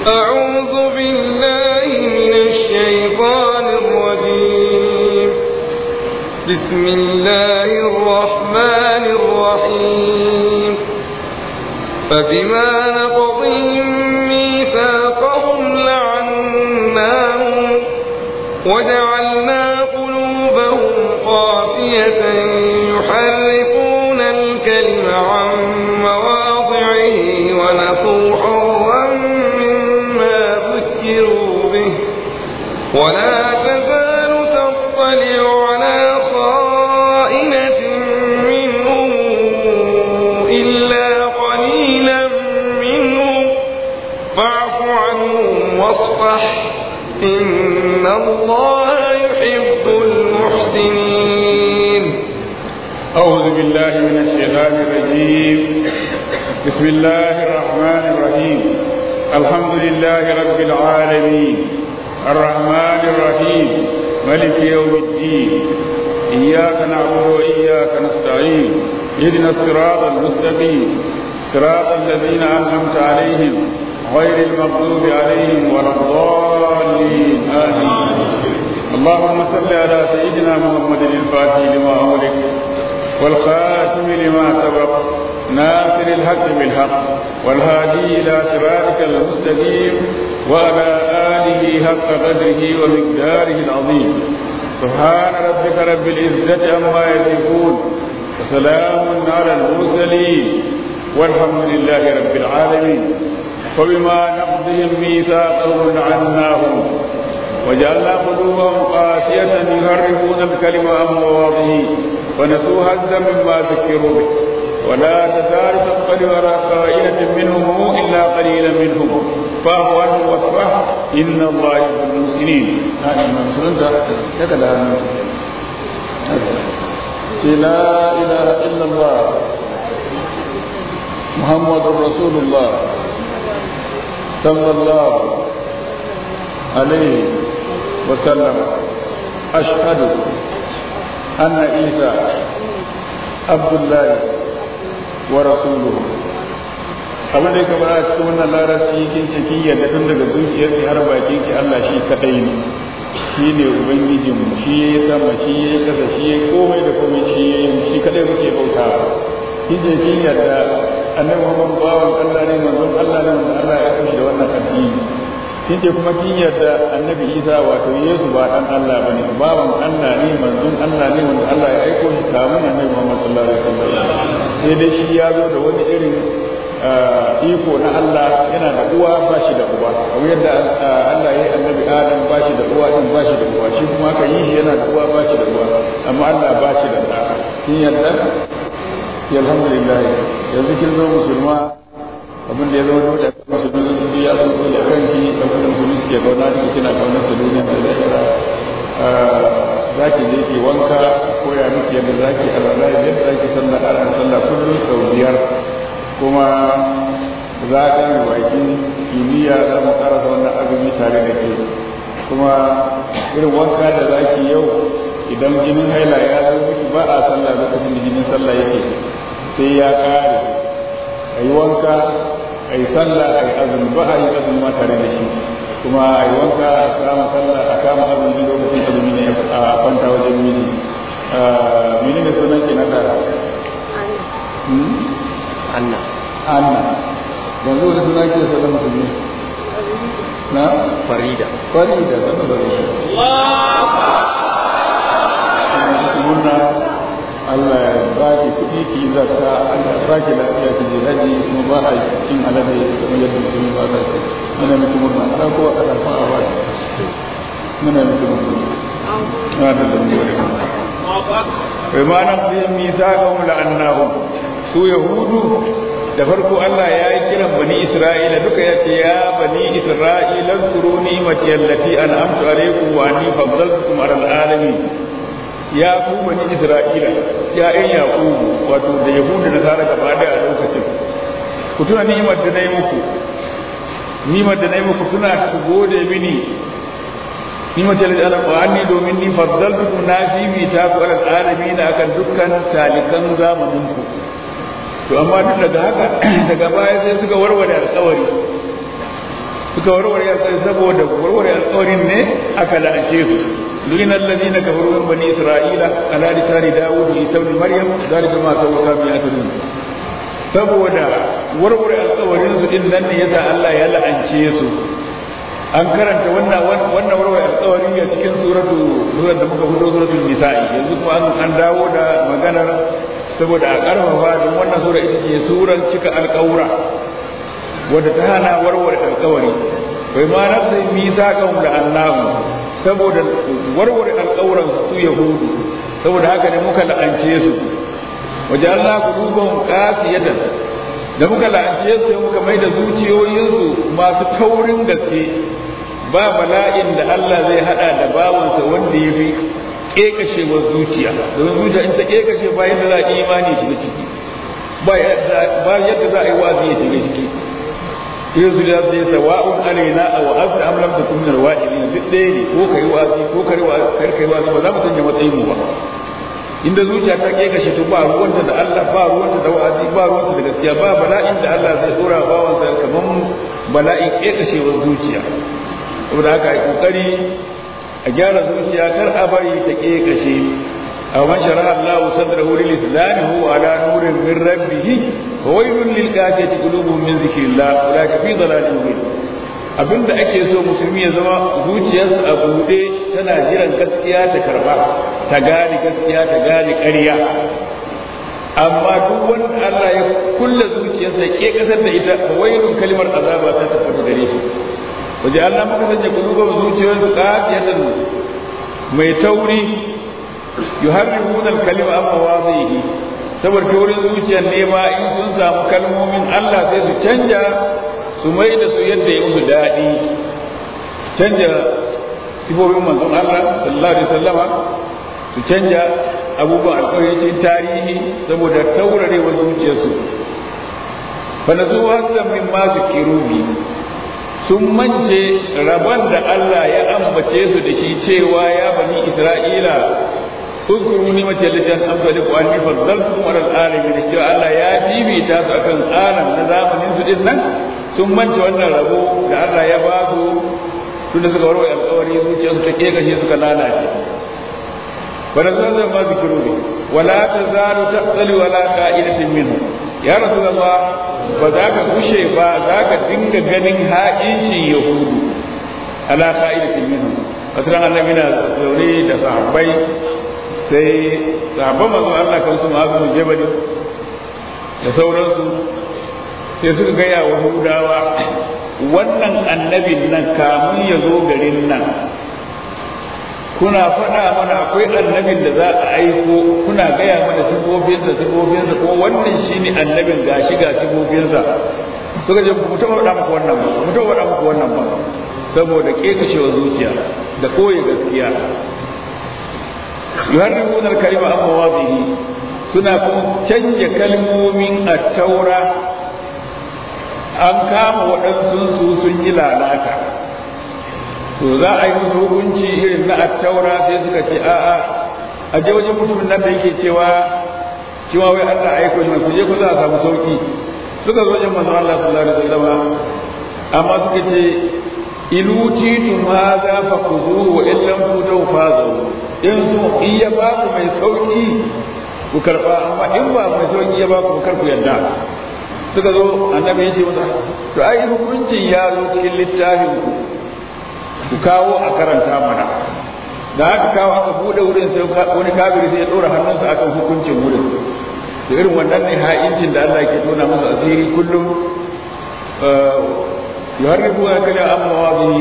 أعوذ بالله من الشيطان الرجيم بسم الله الرحمن الرحيم فبما نقضهم ميثاقهم لعناهم وجعلنا قلوبهم قاسية يحرفون الكلم عن مواضعه ونسوا حظا مما ذكروا به ولا تزال تطلع على خائنة منهم إلا قليلا منهم فاعف عنهم واصفح إن الله يحب المحسنين أعوذ بالله من الشيطان الرجيم بسم الله الرحمن الرحيم الحمد لله رب العالمين الرحمن الرحيم ملك يوم الدين إياك نعبد وإياك نستعين اهدنا الصراط المستقيم صراط الذين أنعمت عليهم غير المغضوب عليهم ولا الضالين آمين اللهم صل على سيدنا محمد الفاتح لما أغلق والخاتم لما سبق ناصر الحق بالحق والهادي إلى صراطك المستقيم وعلى آله حق قدره ومقداره العظيم سبحان ربك رب العزة عما يصفون وسلام على المرسلين والحمد لله رب العالمين وبما نقضهم ميثاقهم لعناهم وجعلنا قلوبهم قاسية يهربون الكلم عن مواضعه ونسوا هزا مما ذكروا به ولا تزال تطلع على خائنة منهم إلا قليلا منهم فاعف عنهم واصفح إن الله يحب المحسنين لا إله إلا الله محمد رسول الله صلى الله عليه وسلم أشهد أن عيسى عبد الله ورسوله abin da ya kamar a cikin wannan larabci kin ce kin yarda tun daga zuciyar ki har bakin ki Allah shi kadai ne shi ne ubangijin mu shi yayi sama shi yayi kasa shi yayi komai da komai shi yayi shi kadai muke bautawa kin ce kin yarda annabi Muhammad bawan Allah ne manzon Allah ne wanda Allah ya kashe da wannan addini kin ce kuma kin yarda annabi Isa wato Yesu ba dan Allah bane bawan Allah ne manzon Allah ne wanda Allah ya aiko shi kamun annabi Muhammad sallallahu alaihi wasallam sai dai shi ya zo da wani irin iko na Allah yana da uwa ba shi da uba kamar yadda Allah ya yi annabi Adam ba shi da uwa din ba shi da uwa shi kuma aka yi shi yana da uwa ba shi da uwa amma Allah ba shi da ɗa kin yarda ya alhamdulillah yanzu kin zo musulma abin da ya zama dole a musulmi sun ya zo dole a kanki abin da musulmi suke kauna da kina kaunar su duniya da lahira za ki je ki wanka koya miki yadda za ki alwala yadda za ki sallah ana sallah kullum sau biyar kuma za ka yi bakin kimiyya za mu karasa wannan azumi tare da ke kuma irin wanka da za ki yau idan jinin haila ya zo miki ba a sallah lokacin da jinin sallah yake sai ya kare a yi wanka a yi sallah a yi azumi ba a yi azumi ma tare da shi kuma a yi wanka a kama sallah a kama azumi lokacin azumi ne a kwanta wajen miji mene ne sunan ki na tara Anna. Anna yanzu wani suna ke sunan musulmi na Farida. Farida zan Farida murna Allah ya ba ki kuɗi ki yi zakka Allah ya ba ki lafiya ki je haji kuma ba a cin alade kamar yadda musulmi ba za ta muna miki murna ana kowa a ɗarfa a ba muna miki murna na da zambo da bai ma na fiye misa ga mu la'annahum su yahudu da farko Allah ya yi kiran bani Isra'ila duka ya ce ya bani Isra'ila zkuru ni'mati allati an'amtu alaykum wa anni faddaltukum 'ala alamin ya ku bani Isra'ila ya ɗan Yaqubu wato da Yahudu da Nasara gaba da a lokacin ku tuna ni'imar da nayi muku ni'imar da nayi muku tuna ku gode mini ni'imar da Allah wa anni domin ni faddaltukum na fi mi ta ku 'ala alamin akan dukkan talikan zamaninku to amma duk daga haka daga baya sai suka warware alkawari suka warware alƙawari saboda warware alƙawarin ne aka la'ance su لعن الذين كفروا من بني اسرائيل على لسان داوود عيسى ابن مريم ذلك ما سووا كانوا يعتدون saboda warware alkawarin su din nan ne yasa Allah ya la'ance su an karanta wannan wannan warware alkawari a cikin suratu surar da muka fito suratul nisa'i yanzu kuma an an dawo da maganar saboda a karfafa don wannan sura ita ce surar cika alkawura wadda ta hana warware alkawari bai ma nafsa misaqan da annahu saboda warware alkawuran su yahudu saboda haka ne muka la'ance su waje Allah qulubuhum qasiyatan da muka la'ance su muka mai da zuciyoyinsu masu taurin gaske ba bala'in da Allah zai hada da bawansa wanda ya fi kekashewar zuciya domin zuciya in ta kekashe ba yadda za a imani shiga ciki ba yadda za a yi wazi ya shiga ciki yin su da sai sawa'un alaina aw azta am lam takun min alwa'idin duk ɗaya ne ko kai wazi ko kai wazi kar kai wazi ba za mu sanya matsayin mu ba inda zuciya ta ke kashe to ba ruwanta da Allah ba ruwanta da wa'azi ba ruwanta da gaskiya ba bala'in da Allah zai dora bawan sa kaman bala'in ke kashewar zuciya saboda haka ai kokari a gyara zuciya kar a bari ta ke kashe أو من شرح الله صدره للإسلام هو على نور من ربه فويل للكافية قلوبهم من ذكر الله أولئك في ضلال مبين abin da ake so musulmi ya zama zuciyarsa a buɗe tana jiran gaskiya ta karba ta gane gaskiya ta gane ƙarya amma duk wanda Allah ya kulle zuciyarsa ya ke kasar da ita wailun kalimar azaba ta tabbata gare shi waje Allah maka sanya kulubar zuciyarsu qatiyatan mai tauri yuharrifuna al-kalima an mawadhihi saboda taurin zuciyar ne ma in sun samu kalmomin Allah sai su canja su mai da su yadda ya musu daɗi canja sifofin manzon Allah sallallahu alaihi wasallama su canja abubuwan alƙawarin tarihi saboda taurarewar zuciyarsu fa nazu hasan min ma zikiru bi sun mance rabon da Allah ya ambace su da shi cewa ya bani Isra'ila اذكروا نعمة التي أنعمت عليكم وأني فضلتكم على العالمين cewa Allah ya bibita su akan alam na zamanin su din nan sun mance wannan rabo da Allah ya ba su tunda suka warware alƙawari zuciyarsu ta ke gashe suka lalace wala zan ma zikiru ne wala tazalu taqtali wala qa'idatin minhu ya rasulullah ba za ka kushe ba za ka dinga ganin ha'incin yahudu ala qa'idatin minhu wata ran annabi na zaune da sahabbai sai sahabban manzo Allah kan su ma'azu jabali da sauransu sai suka gaya wa hudawa wannan annabin nan kamun ya zo garin nan kuna faɗa mana akwai annabin da za a aiko kuna gaya mana sifofinsa sifofinsa ko wannan shine annabin gashi ga sifofinsa suka je mu taɓa faɗa muku wannan ba mu taɓa faɗa muku wannan ba saboda kekashewa zuciya da koyi gaskiya yuharrifuna al-kalima an mawadhihi suna kuma canja kalmomin at-taura an kama waɗansu su sun yi lalata to za a yi musu hukunci irin na at-taura sai suka ce a'a a je wajen mutumin nan da yake cewa cewa wai Allah aiko shi ku je ku za a samu sauki suka zo wajen manzon Allah sallallahu alaihi wasallam amma suka ce in utitum hadha fakhudhuhu wa in lam tutahu fadharu in su in ya ba ku mai sauki ku karba amma in ba mai sauki ya ba ku kar ku yarda suka zo annabi ya ce masa to ai hukuncin ya zo cikin littafin ku ku kawo a karanta mana da aka kawo aka bude wurin sai wani kafiri sai ya dora hannunsa akan hukuncin wurin da irin wannan ne ha'incin da Allah ke tona masa asiri kullum yuharrifuna kalama amma mawadihi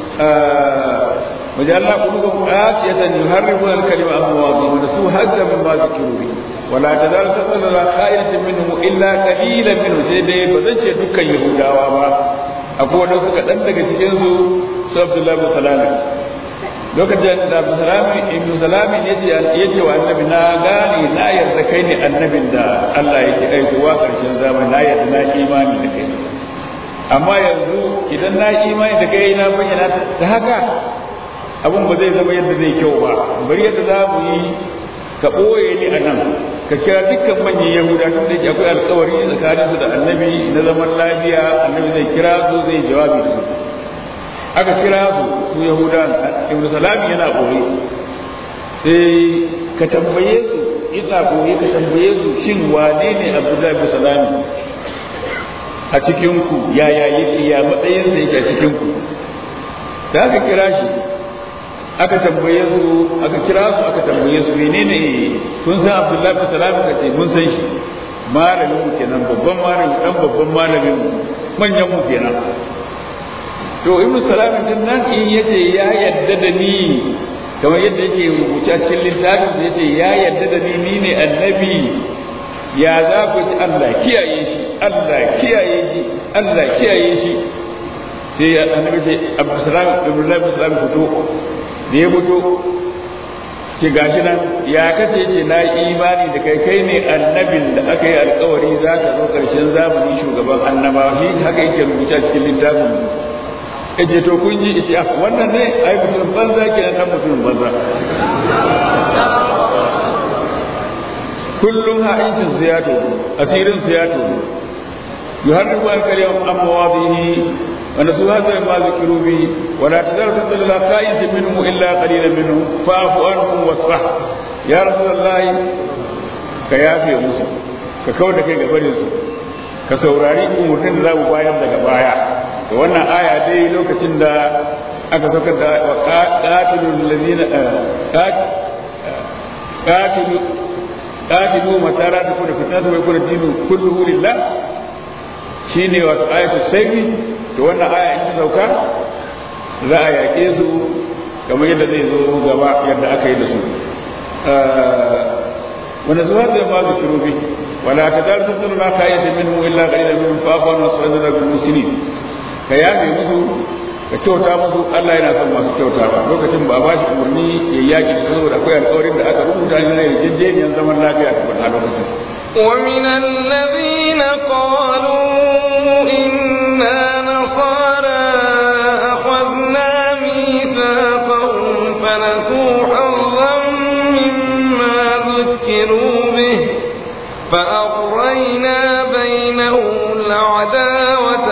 وجعلنا قلوبهم قاسية يهربون الكلمة عن مواضعه ونسوا هزا مما ذكروا به ولا تزال تطلع على خائنة منهم إلا قليلا منهم سيدي بزنش دكا يهودا وما أقول لو سكت أنك تجنسوا سبب الله بسلامه lokacin da abu salami ibn salami ya ce wa annabi na gane na yarda kai ne annabin da Allah yake aikowa karshen zamani na yarda na imani da kai amma yanzu idan na imani da kai na bayyana ta haka abin ba zai zama yadda zai kyau ba bari yadda za mu yi ka ɓoye ni a nan ka kira dukkan manyan yahuda tun da akwai alkawari tsakanin su da annabi na zaman lafiya annabi zai kira su zai jawabi da su aka kira su su yahudan ibn salami yana boye sai ka tambaye su ina boye ka tambaye su shin wane ne abdullahi ibn salami a cikin ku yaya yake ya matsayin sa yake a cikin ku da aka kira shi aka tambaye su aka kira su aka tambaye su menene kun san abdullahi ibn salami ka ce mun san shi malamin mu kenan babban malamin dan babban malamin mu manyan mu kenan to ibnu salam din nan in yace ya yadda da ni kamar yadda yake rubuta cikin littafin da yace ya yadda da ni ni ne annabi ya za ku ji Allah kiyaye shi Allah kiyaye shi Allah kiyaye shi sai annabi sai Abu Salam Ibrahim Salam fito da ya fito ki gashi nan ya kace ce na imani da kai kai ne annabin da aka yi alkawari za ka zo karshen zamani shugaban annabawa shi haka yake rubuta cikin littafin kace to kun ji ita ah wannan ne ai mutum banza ke nan mutum banza kullum ha'incin su ya to asirin su ya to yuharribu al-kalim an mawadihi wa nasu hadha ma zikiru bi wa la tadaru tadalla qa'id minhum illa qalilan minhum fa'fu anhum wasfah ya rasulullahi ka yafe musu ka kawar da kai gabarin su ka saurari umurnin da za mu bayar daga baya da wannan aya dai lokacin da aka saukar da qatilul ladina qatilu qatilu matara da kuma fitnatu wa yakuna dinu kulluhu lillah shine wato ayatu sayyi to wannan aya in ta sauka za a yaƙe su kamar yadda zai zo gaba yadda aka yi da su wanda zuwa zai ma su kiro bi wala ta dar sun la khayata minhu illa qalilan minhum fa fa nasrana bil muslimin ka yafe musu ka kyauta musu Allah yana son masu kyauta ba lokacin ba ba shi umarni ya yaki da saboda akwai alƙawarin da aka rubuta ne na yarjejeniyar zaman lafiya ta a lokacin ومن الذين قالوا إنا نصارى أخذنا ميثاقهم فنسوا حظا مما ذكروا به فأغرينا بينهم العداوة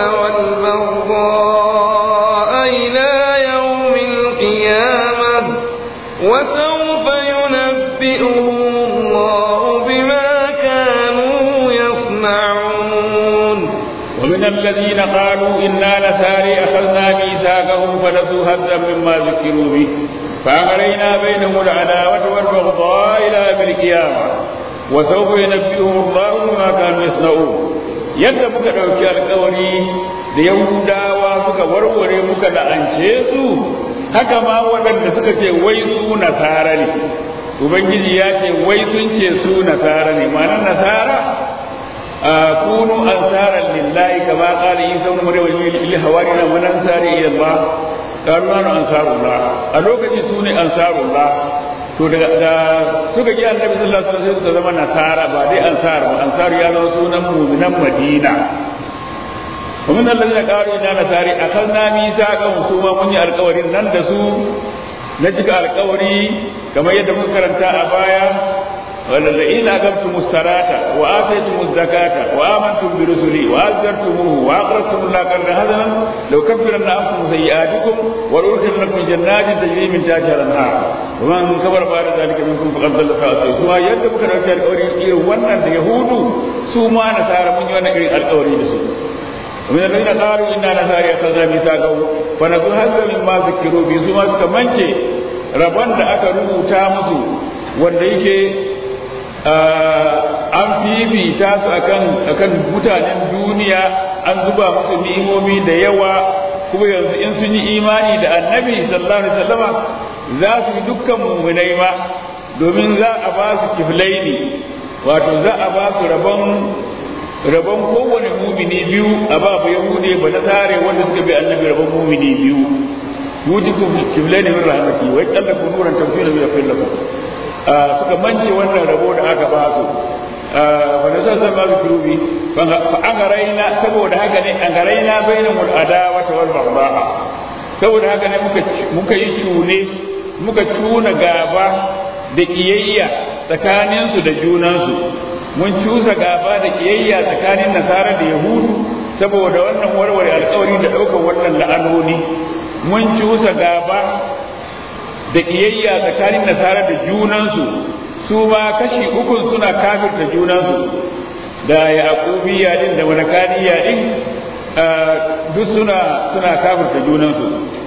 والبغضاء إلى يوم القيامة وسوف ينبئهم الله بما كانوا يصنعون ومن الذين قالوا إنا نساري أخذنا ميثاقهم فنسوا هزا مما ذكروا به فأغرينا بينهم العداوة والبغضاء إلى يوم القيامة وسوف ينبئهم الله بما كانوا يصنعون yadda muka ɗauki alkawari da yahudawa suka warware muka la'ance su haka ma waɗanda suka ce wai su nasara ne ubangiji ya ce wai sun ce su nasara ne ma'anar nasara kunu ansaran lillahi kama qala isa ibn maryam lil hawarina man ansari ila allah qalu nahnu ansarullah a lokaci su ne ansarullah to daga da suka ji annabi sallallahu alaihi wasallam suka zama nasara ba dai ansar ba ansar ya zama sunan mu'minan madina ومن الذين قالوا إنا نساري أخذنا ميثاقهم ثم من القوري nan da su na cika alkawari kamar yadda muka karanta a baya والذين أقمتم الصلاة وآتيتم الزكاة وآمنتم برسلي وأزرتموه وأقرضتم الله قرضا حسنا لو كفرن عنكم سيئاتكم ولأدخلنكم جنات تجري من تحتها الأنهار ومن كفر بعد ذلك منكم فقد ضل سواء سواء يد بك رجال القوري إيه وانا يهود سوما نصارى من يوانا القوري لسوء ومن الذين قالوا إنا نصارى أخذنا ميثاقهم فنسوا هذا مما ذكروا به سوما سكمنتي rabon da aka rubuta musu wanda yake an fifita su akan akan mutanen duniya an zuba musu ni'imomi da yawa kuma yanzu in sun yi imani da annabi sallallahu alaihi wasallama za su yi dukkan mu'minai ma domin za a ba su kiflaini wato za a ba su rabon rabon kowane mumini biyu a ba ba yahude ba na tare wanda suka bi annabi rabon mumini biyu yujikum kiflaini min rahmati wa yallaku nuran tawfiqa min yafillakum suka mance wannan rabo da aka ba su wanda zan zan ba su kirubi fa an garaina saboda haka ne an garaina bainal adawa wal baghdha saboda haka ne muka muka yi cune muka cuna gaba da kiyayya tsakanin su da junan su mun cusa gaba da kiyayya tsakanin nasara da yahudu saboda wannan warware alkawari da daukar wannan la'anoni mun cusa gaba da ƙiyayya tsakanin nasara da junansu su ma kashi ukun suna kafirta junansu da yaƙubiya din da malakaniya din duk suna suna kafirta junansu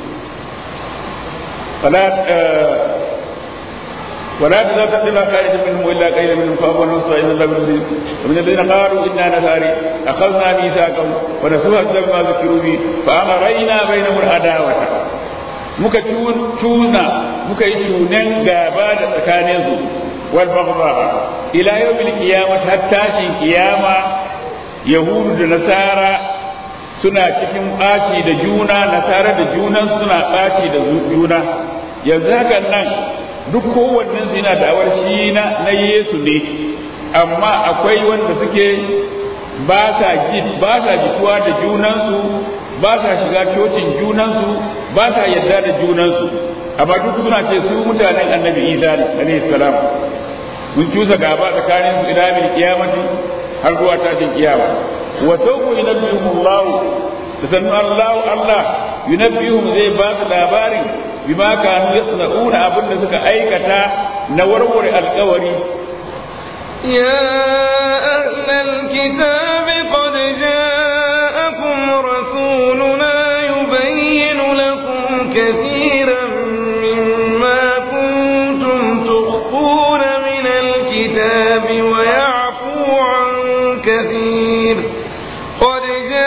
ولا تزال تقدم خارج منهم الا قليلا منهم فابوا نصر ان الله بالمسلمين ومن الذين قالوا انا نصاري اخذنا ميثاقهم ونسوا حتى ما ذكروا به فامرينا بينهم العداوه muka tuna muka yi tunan gaba da tsakaninsu wal baghdha ila yawmil qiyamah har tashin kiyama yahudu da nasara suna cikin ɓaci da juna nasara da junan suna ɓaci da juna yanzu hakan nan duk kowannen su yana da'awar shi na na Yesu ne amma akwai wanda suke ba sa ba sa jituwa da junansu ba sa shiga cocin junansu ba sa yadda da junansu amma duk suna ce su mutanen annabi isa ne alaihi salam mun cusa gaba tsakanin su ila bil qiyamati har zuwa tashin kiyama wa sawfa yunabbihum Allah da sannu Allah Allah yunabbihum zai ba su labarin bima kanu yasna'una abin da suka aikata na warware alkawari يا أهل الكتاب قد جاءكم رسولنا يبين لكم كثيرا مما كنتم تخفون من الكتاب ويعفو عن كثير قد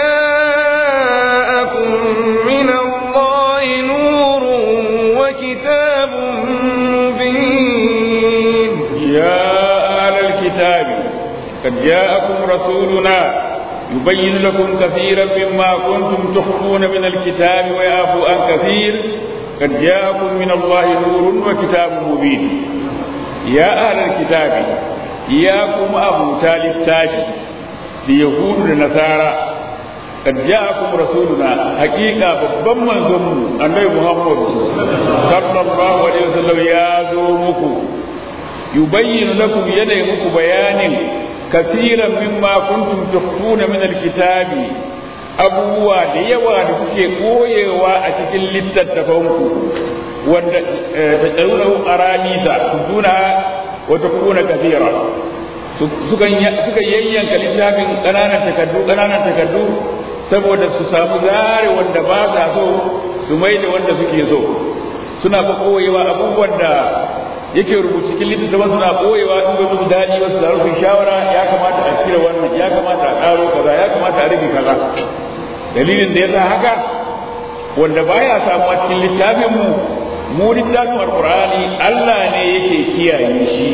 جاءكم من الله نور وكتاب مبين يا أهل الكتاب قد جاءكم رسولنا يبين لكم كثيرا مما كنتم تخفون من الكتاب ويعفو عن كثير قد جاءكم من الله نور وكتاب مبين يا أهل الكتاب إياكم أبو تالي التاجي ليهود النصارى قد جاءكم رسولنا حقيقة babban manzonmu annabi Muhammad sallallahu alaihi wasallam ya zo muku yubayyin lakum yana muku bayanin kasiran mimma kuntum tukhfuna min alkitabi abubuwa da yawa da kuke koyewa a cikin littattafanku wanda ta tsaruna aranisa tuduna wa tukuna kathira sukan suka yayyanka littafin ƙananan takardu ƙananan takardu saboda su samu zare wanda ba sa so su mai da wanda suke so suna ba koyewa abubuwan da yake rubuta cikin littattafan suna koyewa in bai musu daɗi ba su zaru su shawara ya kamata a cire wannan ya kamata a ƙaro kaza ya kamata a rage kaza dalilin da ya sa haka wanda baya samuwa cikin littafin mu mu littafin alqur'ani Allah ne yake kiyaye shi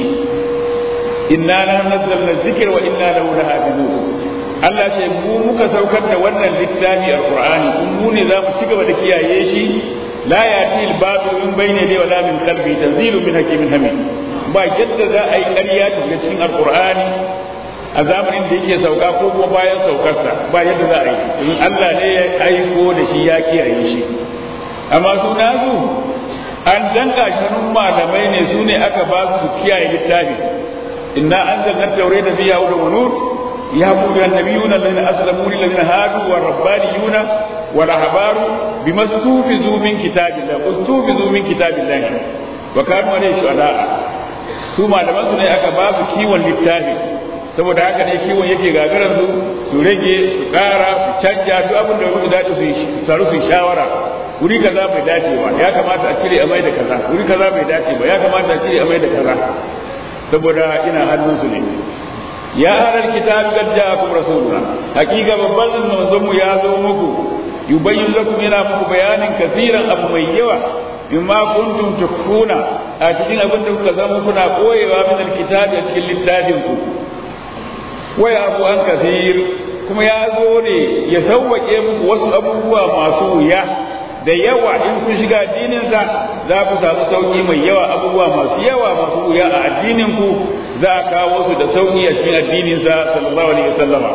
inna la nazzalna dhikra wa inna lahu lahafizun Allah ce mu muka saukar da wannan littafi alqur'ani kun mu ne za mu ci gaba da kiyaye shi la yati al-batil min bayni yadayhi wa la min khalfi tanzilu min hakimin hamid ba yadda za a yi ƙarya ta shiga cikin alqur'ani a zamanin da yake sauka ko kuma bayan saukarsa ba yadda za a yi domin Allah ne ya aiko da shi ya kiyaye shi amma su nasu an danka shanun malamai ne su ne aka ba su kiyaye littafi inna anzalna tawrata fiha hudan wa nur يهب بها النبيون الذين اسلموا للذين هادوا والربانيون والأحبار بما استوفزوا من كتاب الله استوفزوا من كتاب الله وكانوا عليه شهداء su malaman su ne aka ba su kiwon littafi saboda haka ne kiwon yake gagarar su su rage su kara su canja duk abin da musu dace su taru su shawara wuri kaza bai dace ba ya kamata a cire a mai da kaza wuri kaza bai dace ba ya kamata a cire a mai da kaza saboda ina hannun su ne ya ahlal kitab qad ja'akum rasuluna hakika babban manzon mu ya zo muku yubayyin lakum yana muku bayanin kafiran abu mai yawa bima kuntum tukhuna a cikin abin da kuka zama kuna koyewa min alkitab a cikin littafin ku wa ya abu an kafir kuma ya zo ne ya sauwake muku wasu abubuwa masu wuya da yawa in kun shiga addininsa za ku samu sauki mai yawa abubuwa masu yawa masu wuya a addinin ku za a kawo su da sauki a cikin addininsa sallallahu alaihi wasallama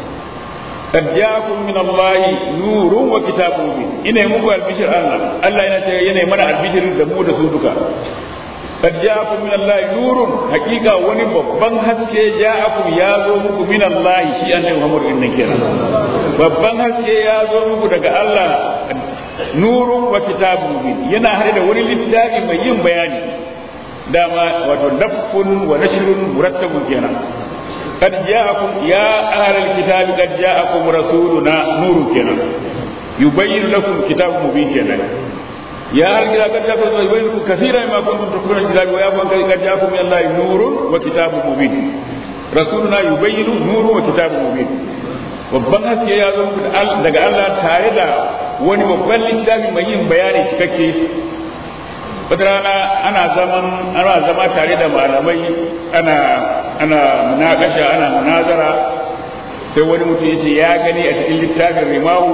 قد جاءكم من الله نور وكتاب مبين ina muku albishir Allah Allah yana ce yana mana albishir da mu da su duka قد جاءكم من الله نور حقيقة wani babban haske ja'akum ya zo muku min Allah shi annabi Muhammad din nan kenan babban haske ya zo muku daga Allah nurun wa kitabun mubin yana hade da wani littafi mai yin bayani dama wato dafun wa nashrun murattabun kenan قد جاءكم يا أهل الكتاب قد جاءكم رسولنا نور كنا يبين لكم كتاب مبين كنا يا أهل الكتاب قد جاءكم يبين لكم كثيرا مما كنتم تكفرون الكتاب ويعفو قد جاءكم من الله نور وكتاب مبين رسولنا يبين نور وكتاب مبين babban haske ya zo daga Allah tare da wani babban littafi mai yin bayani cikakke wata rana ana zaman ana zama tare da malamai ana ana munakasha ana munazara sai wani mutum yace ya gani a cikin littafin rimahu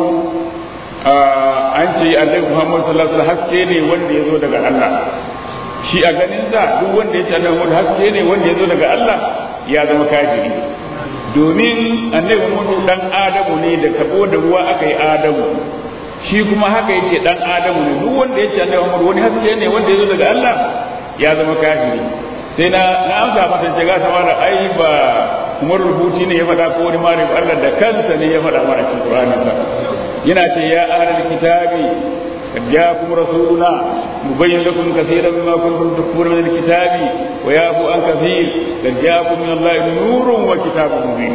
an ce annabi Muhammad sallallahu alaihi wasallam haske ne wanda ya zo daga Allah shi a ganin sa duk wanda yace annabi Muhammad haske ne wanda ya zo daga Allah ya zama kafiri domin annabi Muhammad dan Adamu ne da tabo da ruwa aka yi Adamu shi kuma haka yake dan Adamu ne duk wanda yace annabi Muhammad wani haske ne wanda ya zo daga Allah ya zama kafiri sai na na amsa masa ce ga sama da ai ba Umar rubuti ne ya faɗa ko wani malamin Allah da kansa ne ya faɗa mana cikin Qur'ani sa yana ce ya ahlal kitabi قد جاءكم رسولنا مبين لكم كثيرا مما كنتم تكفرون من الكتاب ويعفو عن كثير قد جاءكم من الله نور وكتاب مبين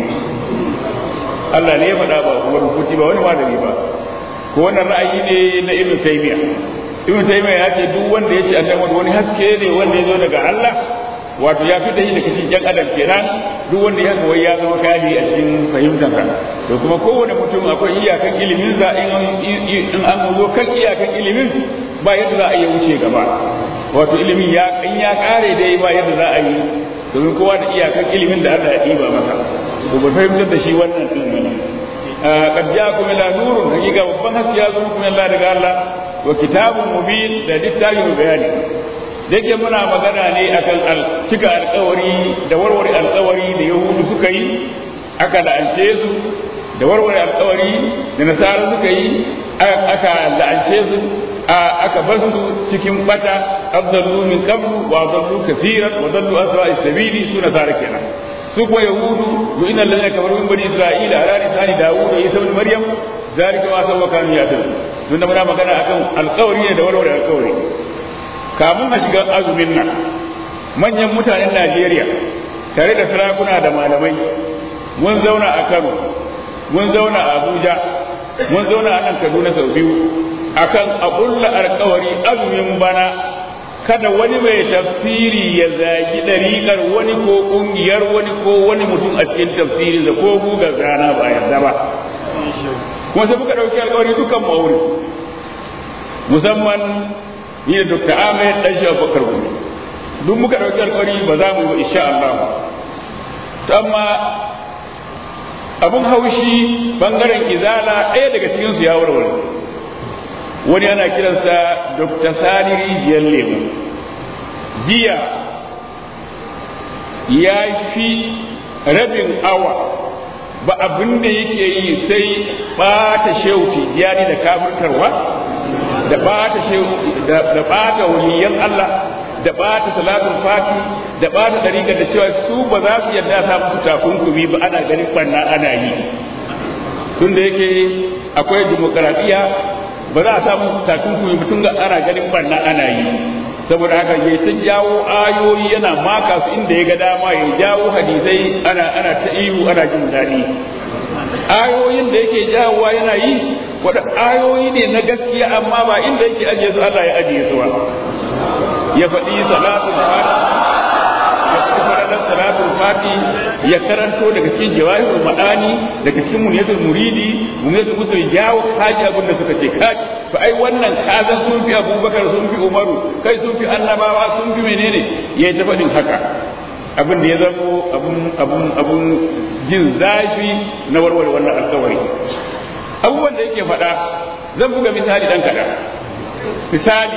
Allah ne ya faɗa ba kuma rubuci ba wani malami ba ko wannan ra'ayi ne na Ibn Taymiyyah Ibn Taymiyyah ya ce duk wanda ya ce annabi wani haske ne wanda ya zo daga Allah wato ya fita shi daga cikin jan adam kenan duk wanda ya kawai ya zama kali a cikin fahimtarsa to kuma kowane mutum akwai iyakan ilimin za in an zo kan iyakan ilimin ba yadda za a yi wuce gaba wato ilimin ya in ya kare dai ba yadda za a yi domin kowa da iyakan ilimin da Allah ya ɗiba masa to ba fahimtar da shi wannan din bane qad ja'akum ila nurun hakika babban haske ya zo muku Allah daga Allah wa kitabun mubin da littafin bayani yake muna magana ne akan cika alkawari da warware alkawari da yahudu suka yi aka la'ance su da warware alkawari da nasara suka yi aka la'ance su aka bar su cikin bata abdallu min qablu wa adallu kaseeran wa dallu asra sabili su nasara kenan su kuwa yahudu wa innal ladina kafaru min bani isra'ila ala lisani dawud wa isa ibn maryam zalika ma sawwa kanu yatun tunda muna magana akan alkawari ne da warware alkawari kamun a shiga azumin nan manyan mutanen Najeriya tare da sarakuna da malamai mun zauna a Kano mun zauna a Abuja mun zauna a nan Kaduna sau biyu akan a kulla alkawari azumin bana kada wani mai tafsiri ya zagi ɗariƙar wani ko ƙungiyar wani ko wani mutum a cikin tafsiri da ko gugar rana ba yarda ba kuma sai muka ɗauki alkawari dukan ma'auri musamman ni da Dr. Ahmed dan shi Abubakar Gumi duk muka dauki alƙawari ba za mu yi ba insha Allah to amma abun haushi bangaren izala ɗaya daga cikin su ya warware wani ana kiransa Dr. Sani Rijiyar Lemu jiya ya fi rabin awa ba abin da yake yi sai ɓata shehu tijjani da kafirtarwa da bata da bata waliyan Allah da bata salatul fati da bata dariƙar da cewa su ba za su yarda ta musu takunkumi ba ana ganin banna ana yi tunda yake akwai demokaradiyya ba za a samu takunkumi mutum ga ana ganin banna ana yi saboda haka ya ta jawo ayoyi yana maka su inda ya ga dama ya jawo hadisai ana ana ta ihu ana jin daɗi ayoyin da yake jawowa yana yi wadda ayoyi ne na gaskiya amma ba inda yake ajiye su Allah ya ajiye su ba ya faɗi salatul fati ya faɗi faralar salatul fati ya karanto daga cikin jawahirul ma'ani daga cikin muniyatul muridi muniyatul musul jawo kaji abin da suka ce kaji to ai wannan kazan sun fi abubakar sun fi umaru kai sun fi annabawa sun fi menene ya yi ta faɗin haka abin da ya zamo abun abun abun jin zafi na warware wannan alkawari abubuwan da yake faɗa zan buga misali ɗan kaɗan misali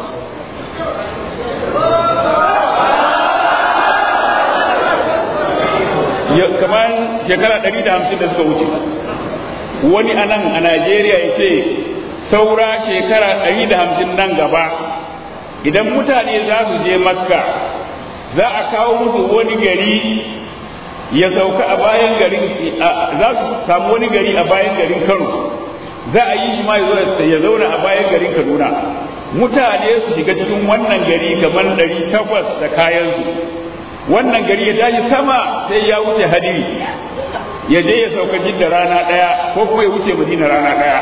kamar shekara ɗari da hamsin da suka wuce wani a nan a najeriya ya ce saura shekara ɗari da hamsin nan gaba idan mutane za su je makka za a kawo musu wani gari ya sauka a bayan garin za su samu wani gari a bayan garin kano za a yi shi ma ya zauna a bayan garin kaduna mutane su shiga cikin wannan gari kamar ɗari takwas da kayansu wannan gari ya tashi sama sai ya wuce hadiri ya je ya sauka jidda rana ɗaya ko kuma ya wuce madina rana ɗaya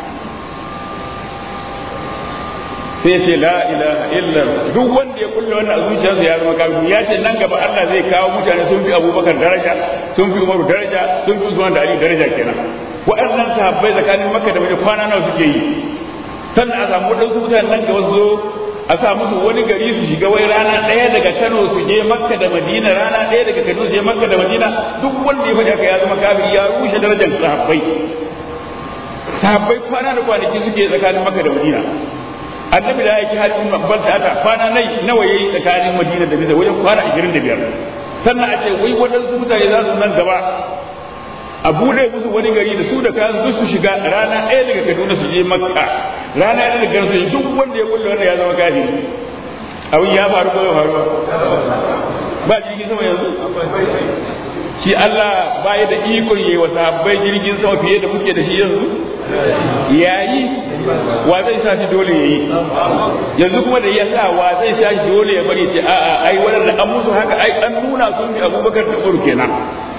sai ce la ilaha illa duk wanda ya kulle wannan a zuciyarsa ya zama kafin ya ce nan gaba Allah zai kawo mutane sun fi Abubakar daraja sun fi Umaru daraja sun fi Usman da Ali daraja kenan waɗannan sahabbai tsakanin Makka da Madina kwana nawa suke yi sannan a samu waɗansu mutane nan gaba su zo a sa musu wani gari su shiga wai rana ɗaya daga Kano su je Makka da Madina rana ɗaya daga Kano su je Makka da Madina duk wanda ya faɗi haka ya zama kafin ya rushe darajar sahabbai sahabbai kwana da kwanaki suke tsakanin Makka da Madina annabi da yake hajjin babban ta ata kwana nai nawa yayi tsakanin Madina da Bisa wajen kwana 25 sannan a ce wai waɗansu mutane za su nan gaba a bude musu wani gari da su da kayan duk su shiga rana ɗaya daga Kaduna su je Makka rana ɗaya daga su duk wanda ya kulle wanda ya zama kafiri abin ya faru ko ya faru ba jirgin sama yanzu shi Allah ba ya da ikon yayi wa sahabbai jirgin sama fiye da muke da shi yanzu yayi wa zai sa shi dole yayi yanzu kuma da ya sa wa zai sa shi dole ya bari ce a a ai wannan an musu haka ai an nuna sun bi Abubakar da Umar kenan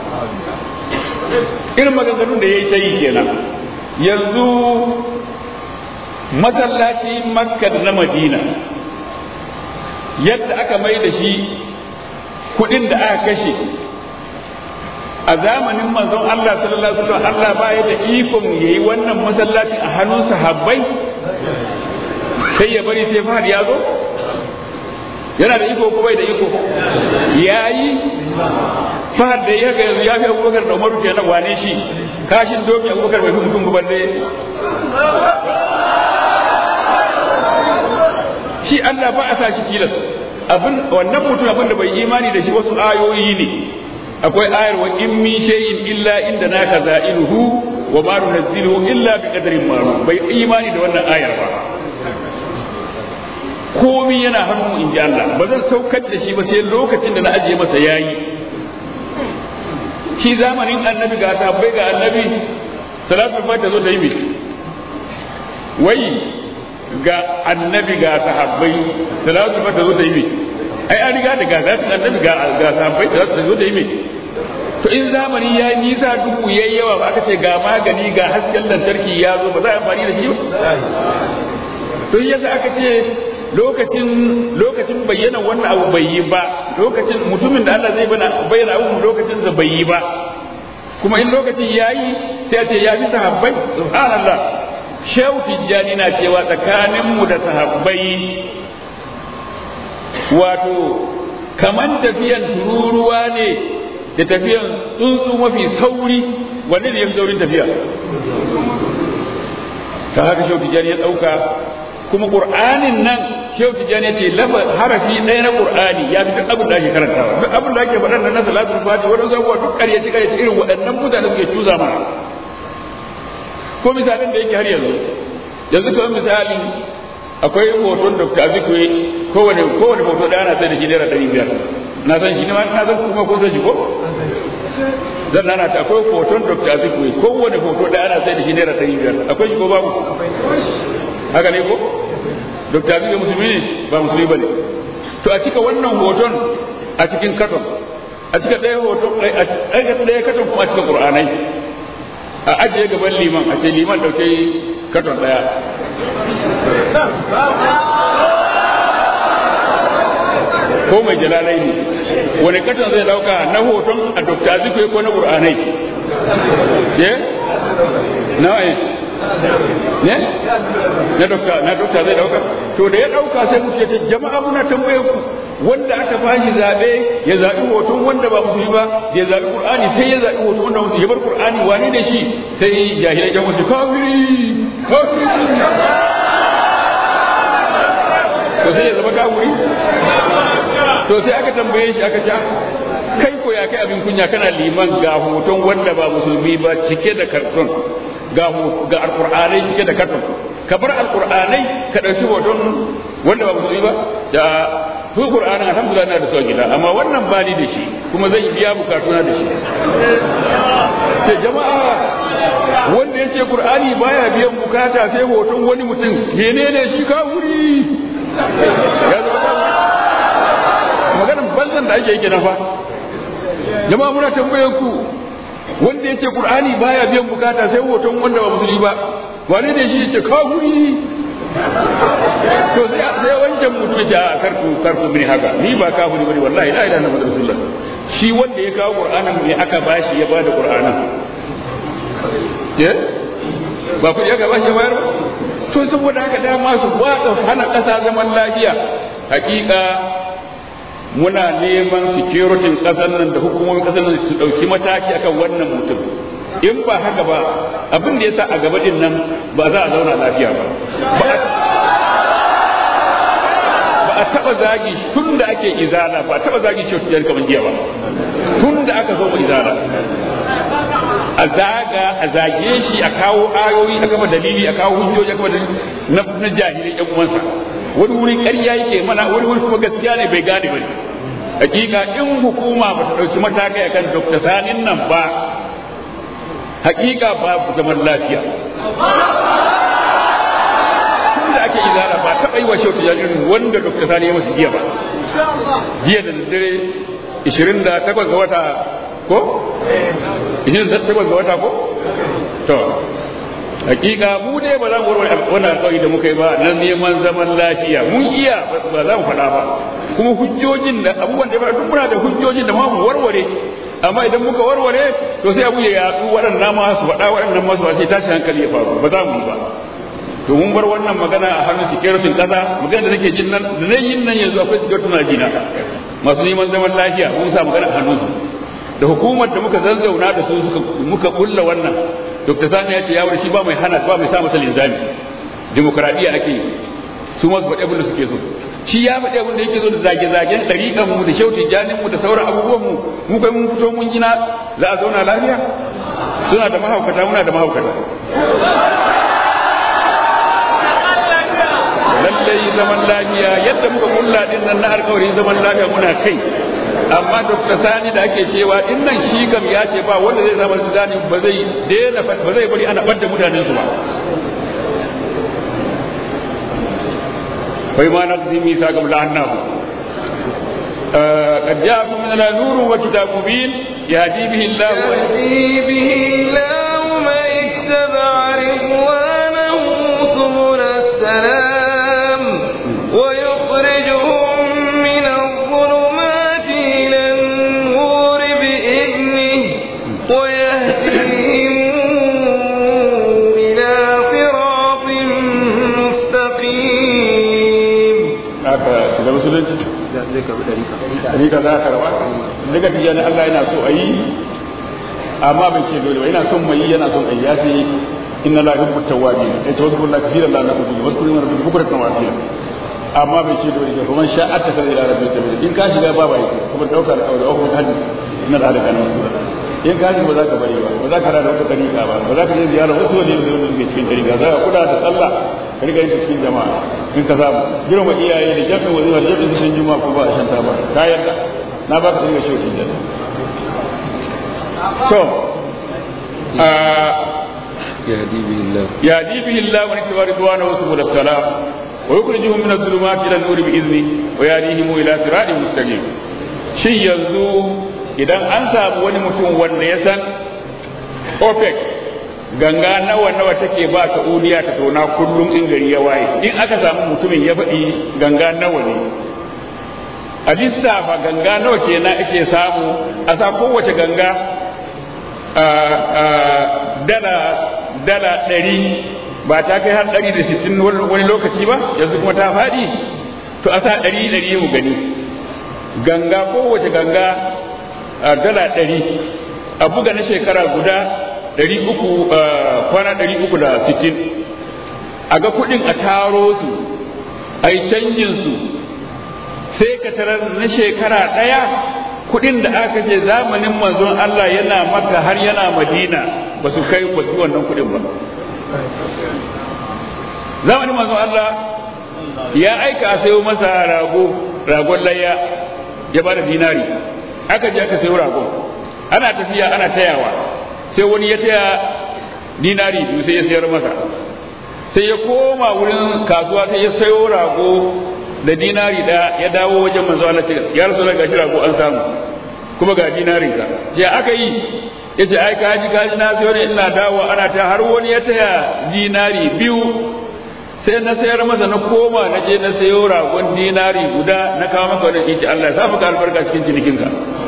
irin maganganun da yayi ta yi kenan yanzu masallaci Makka da na Madina yadda aka mai da shi kudin da aka kashe a zamanin manzon Allah sallallahu alaihi wasallam Allah ba ya da ikon yayi wannan masallaci a hannun sahabbai sai ya bari sai fahad ya zo yana da iko ko bai da iko yayi fahad da ya ga yanzu ya fi Abubakar da Umaru kenan wane shi kashin doki Abubakar bai fi mutum ba balle shi Allah ba a sa shi tilas abin wannan mutum abin da bai imani da shi wasu ayoyi ne akwai ayar wa in min shay'in illa inda na kazainuhu wa ma nunzilu illa bi qadarin ma'lum bai imani da wannan ayar ba komi yana hannun in ji Allah ba zan saukar da shi ba sai lokacin da na ajiye masa yayi shi zamanin annabi ga tabbai ga annabi salatu fata zo ta yi mai wai ga annabi ga sahabbai salatu fata zo ta yi mai ai an riga da gazatin annabi ga ga sahabbai da su zo da yi mai to in zamani ya yi nisa duhu ya yi yawa ba aka ce ga magani ga hasken lantarki ya zo ba za a amfani da shi ba to yasa aka ce lokacin lokacin bayyana wannan abu bai yi ba lokacin mutumin da Allah zai bayyana abu lokacin da bai yi ba kuma in lokacin ya yi sai a ce ya fi sahabbai subhanallah shehu tijjani na cewa tsakaninmu da sahabbai wato kaman tafiyan tururuwa ne da tafiyan tsuntsu mafi sauri wanne ne ya fi saurin tafiya ta haka shehu tijjani ya ɗauka kuma ƙur'anin nan shehu tijjani ya ce lafa harafi ɗaya na ƙur'ani ya fi duk abin da ake karantawa duk abin da ake faɗan nan na salatul fati waɗansu abubuwa duk ƙaryaci ƙaryaci irin waɗannan mutane suke cuza mana ko misalin da yake har yanzu yanzu kamar misali akwai hoton dr azikwe kowane kowane hoto ɗaya na sai da shi naira ɗari biyar na san shi ne ma na san kuma ko san shi ko zan nana ta akwai hoton dr azikwe kowane hoto ɗaya na sai da shi naira ɗari biyar akwai shi ko babu haka ne ko dr azikwe musulmi ne ba musulmi ba ne to a cika wannan hoton a cikin katon a cika ɗaya hoton ɗaya katon kuma a cikin ƙur'anai a ajiye gaban liman a ce liman ɗauke katon ɗaya ko mai jalalai ne wani katon zai dauka na hoton a dokta zikwe ko na ƙur'anai ye nawa ne ne na dokta na dokta zai dauka to da ya dauka sai muke ta jama'a muna tambaye ku wanda aka fashi zabe ya zabi hoton wanda ba musulmi ba ya zabi qur'ani sai ya zabi hoton wanda musulmi ya bar qur'ani wane ne shi sai jahilai jan wasu kafiri kafiri to sai ya zama kafiri to sai aka tambaye shi aka ce kai ko ya kai abin kunya kana liman ga hoton wanda ba musulmi ba cike da karton ga ga alqur'anai cike da karton ka bar alqur'anai ka dauki hoton wanda ba musulmi ba ja su qur'anin alhamdulillah na da su a gida amma wannan ba ni da shi kuma zan biya bukatuna da shi ce jama'a wanda ya ce qur'ani baya biyan bukata sai hoton wani mutum menene shi ka wuri ya zo maganar banzan da ake yi kenan fa jama'a muna tambayar ku wanda ya ce qur'ani baya biyan bukata sai hoton wanda ba musulmi ba wane ne shi ya ce ka wuri to sai wancan mutum ya ce a karku karku mini haka ni ba kafiri bane wallahi la ilaha illallah rasulullah shi wanda ya kawo qur'anin me aka bashi ya bada qur'anin eh ba ku ya bashi ya bayar ba to saboda haka dama su watsa hana kasa zaman lafiya hakika muna neman security kasar nan da hukumomin kasar nan su dauki mataki akan wannan mutum in ba haka ba abin da yasa a gaba din nan ba za a zauna lafiya ba ba a taba zagi tun da ake izala ba a taba zagi shi tijjani kamar jiya ba tun da aka zo izala a zaga a zage shi a kawo ayoyi a kama dalili a kawo hujjoji a kama dalili na na jahilai yan uwansa wani wuri ƙarya yake mana wani wuri kuma gaskiya ne bai gane ba hakika in hukuma ba ta ɗauki matakai akan dr sanin nan ba hakika babu zaman lafiya tun da ake izara ba taɓa yi wa shautu jaririn wanda dr sani ya masu jiya ba jiya da dare 28 ga wata ko? 28 ga wata ko? to hakika mu dai ba za mu warware wannan alƙawari da muka yi ba na neman zaman lafiya mun iya ba za mu faɗa ba kuma hujjojin da abubuwan da ya faɗa duk muna da hujjojin da ma mu warware amma idan muka warware to sai abu ya yatsu waɗannan ma su faɗa waɗannan ma su faɗa sai tashi hankali ya faru ba za mu yi ba to mun bar wannan magana a hannun security ƙasa magana da nake jin nan da zan yin nan yanzu akwai security na jina masu neman zaman lafiya mun sa magana a hannunsu da hukumar da muka zazzauna da su suka muka kulla wannan dr sani ya ce ya shi ba mai hana ba mai sa masa linzami demokradiyya ake yi su masu faɗi abin da suke so shi ya faɗi abin da yake so da zage-zagen ɗariƙan mu da shautin janin mu da sauran abubuwan mu mu kai mun fito mun gina za a zauna lafiya suna da mahaukata muna da mahaukata lallai zaman lafiya yadda muka kulla din nan na alƙawarin zaman lafiya muna kai amma dr sani da ake cewa din nan shi kam ya ce ba wanda zai zama zani ba zai daina ba zai bari ana ɓadda mutanen su ba فبما نقضي ميثاقهم لعناهم آه قد جاءكم من نور وكتاب مبين يهدي به الله يهدي به الله من اتبع رضوانه سبل السلام ويخرجهم من الظلمات إلى النور بإذنه ويهديهم إلى صراط مستقيم haka shiga musulunci zai karbi ɗarika rika za ka rawa daga tijani Allah yana so a yi amma bai ce dole ba yana son mai yana son a yi ya ce inna la yuhibbu tawwabin ai tawakkul la kathira la naqulu wa kullu man rabbuka bukratan wa asila amma bai ce dole ba kuma sha atta sai ila rabbil sabila in ka shiga ba bai kuma daukar aure ko hadisi inna la halaka nan in ka shiga ba za ka bari ba ba za ka rada wata dariƙa ba ba za ka je ziyara wasu wani da wani ke cikin dariƙa za ka kula da sallah ka riga yin cikin jama'a in ka samu girma iyaye da jami'in wazifa da jami'in sun juma'a ko ba a shanta ba ka yarda na ba ka riga shi da to يهدي به الله يهدي به الله من اتبع رضوانه سبل السلام ويخرجهم من الظلمات الى النور باذنه ويهديهم الى صراط مستقيم shin yanzu idan an samu wani mutum wanda ya san opec ganga nawa nawa take ba ta uniya ta tona kullum in gari ya waye in aka samu mutumin ya faɗi ganga nawa ne a lissafa ganga nawa kenan ake samu a sa kowace ganga dala dala ɗari ba ta kai har ɗari da sittin wani lokaci ba yanzu kuma ta faɗi to a sa ɗari ɗari mu gani ganga kowace ganga dala ɗari a buga na shekara guda ɗari uku kwana ɗari uku da sittin a ga kuɗin a taro su a yi canjin su sai ka tarar na shekara ɗaya kuɗin da aka ce zamanin manzon Allah yana maka har yana madina ba su kai ba su wannan kuɗin ba zamanin manzon Allah ya aika a sayo masa rago ragon layya ya ba da dinari aka je aka sayo ragon ana tafiya ana tayawa sai wani ya taya dinari biyu sai ya sayar masa sai ya koma wurin kasuwa sai ya sayo rago da dinari da ya dawo wajen manzo Allah ce ya rasu ga shi rago an samu kuma ga dinarin ka je aka yi yace ai kaji kaji na sayo ne ina dawo ana ta har wani ya taya dinari biyu sai na sayar masa na koma na je na sayo ragon dinari guda na kawo maka wani kinki Allah ya sa maka albarka cikin cinikinka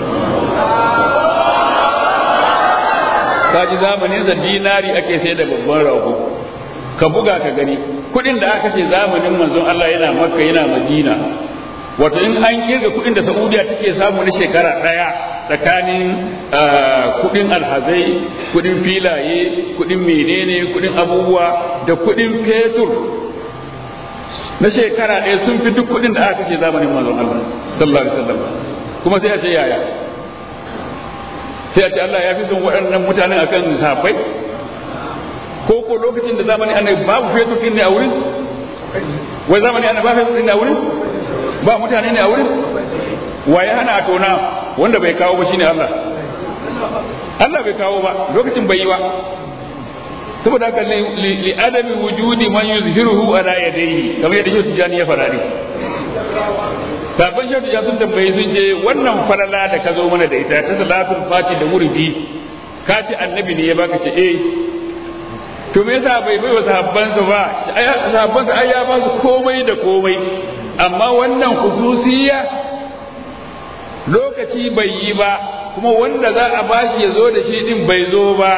kaji zamanin da dinari ake sai da babban rago ka buga ka gani kudin da aka ce zamanin manzon Allah yana makka yana madina wato in an kirga kudin da saudiya take samu na shekara daya tsakanin kudin alhazai kudin filaye kudin menene kudin abubuwa da kudin fetur na shekara ɗaya sun fi duk kudin da aka ce zamanin manzon Allah sallallahu alaihi wasallam kuma sai a ce yaya sai a ce Allah ya fi son waɗannan mutanen akan sahabbai ko ko lokacin da zamani annabi babu fetur din ne a wurin wai zamani annabi babu fetur din ne a wurin ba mutane ne a wurin wa ya hana a tona wanda bai kawo ba shine Allah Allah bai kawo ba lokacin bai yi ba saboda haka li adami wujudi man yuzhiruhu ala yadayhi kamar yadda Shehu Tijani ya fara ne sabon Shehu Tijani sun tambaye sun ce wannan falala da ka zo mana da ita ta salatul fati da wurdi ka ce annabi ne ya baka ce eh to me yasa bai bai wa sahabbansa ba sahabbansa ai ya ba su komai da komai amma wannan khususiyya lokaci bai yi ba kuma wanda za a bashi ya zo da shi din bai zo ba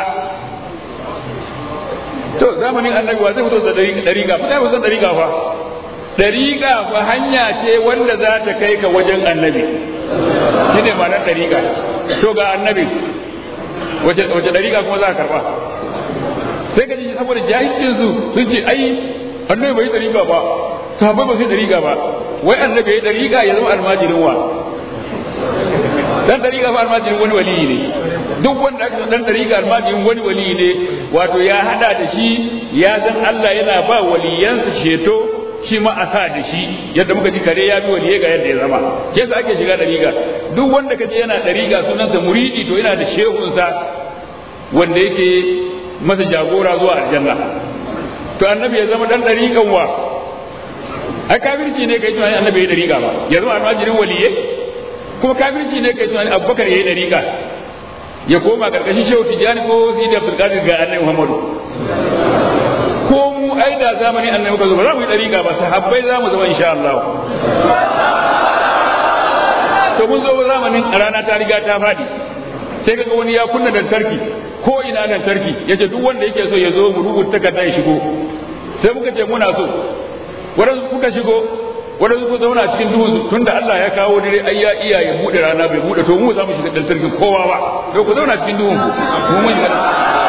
to zamanin annabi wa zai fito da dariƙa mutane ba san dariƙa fa dariƙa fa hanya ce wanda za ta kai ka wajen annabi shine ma'anar dariƙa to ga annabi wace wace dariƙa kuma za ka karba sai ka ji saboda jahilcin su sun ce ai annabi bai dariƙa ba sahabbai ba sai dariƙa ba wai annabi ya dariƙa ya zama almajirin wa dan dariƙa fa almajirin wani waliyi ne duk wanda aka dan dariƙa almajirin wani waliyi ne wato ya hada da shi ya san Allah yana ba waliyansa sheto shi ma a sa da shi yadda muka ji kare ya bi waliye ga yadda ya zama ke sa ake shiga dariƙa duk wanda kaje yana dariƙa sunansa muridi to yana da shehunsa wanda yake masa jagora zuwa aljanna to annabi ya zama dan dariƙan wa ai kafirci ne kai tunani annabi ya dariƙa ba ya zama almajirin waliye kuma kafirci ne kai tunani abubakar ya yi dariƙa ya koma karkashin shehu tijjani ko sidi abdulkadir ga annabi muhammadu ko mu ai da zamanin annabi muka zo ba za mu yi dariƙa ba sahabbai za mu zama insha Allah to mun zo zamanin rana ta riga ta faɗi sai kaga wani ya kunna lantarki ko ina lantarki yace duk wanda yake so ya zo mu rubuta takarda ya shigo sai muka ce muna so wadansu kuka shigo wadansu ku zauna cikin duhu tunda Allah ya kawo dare ai ya iya ya bude rana bai bude to mu za mu shiga lantarkin kowa ba to ku zauna cikin duhun ku mu mun shiga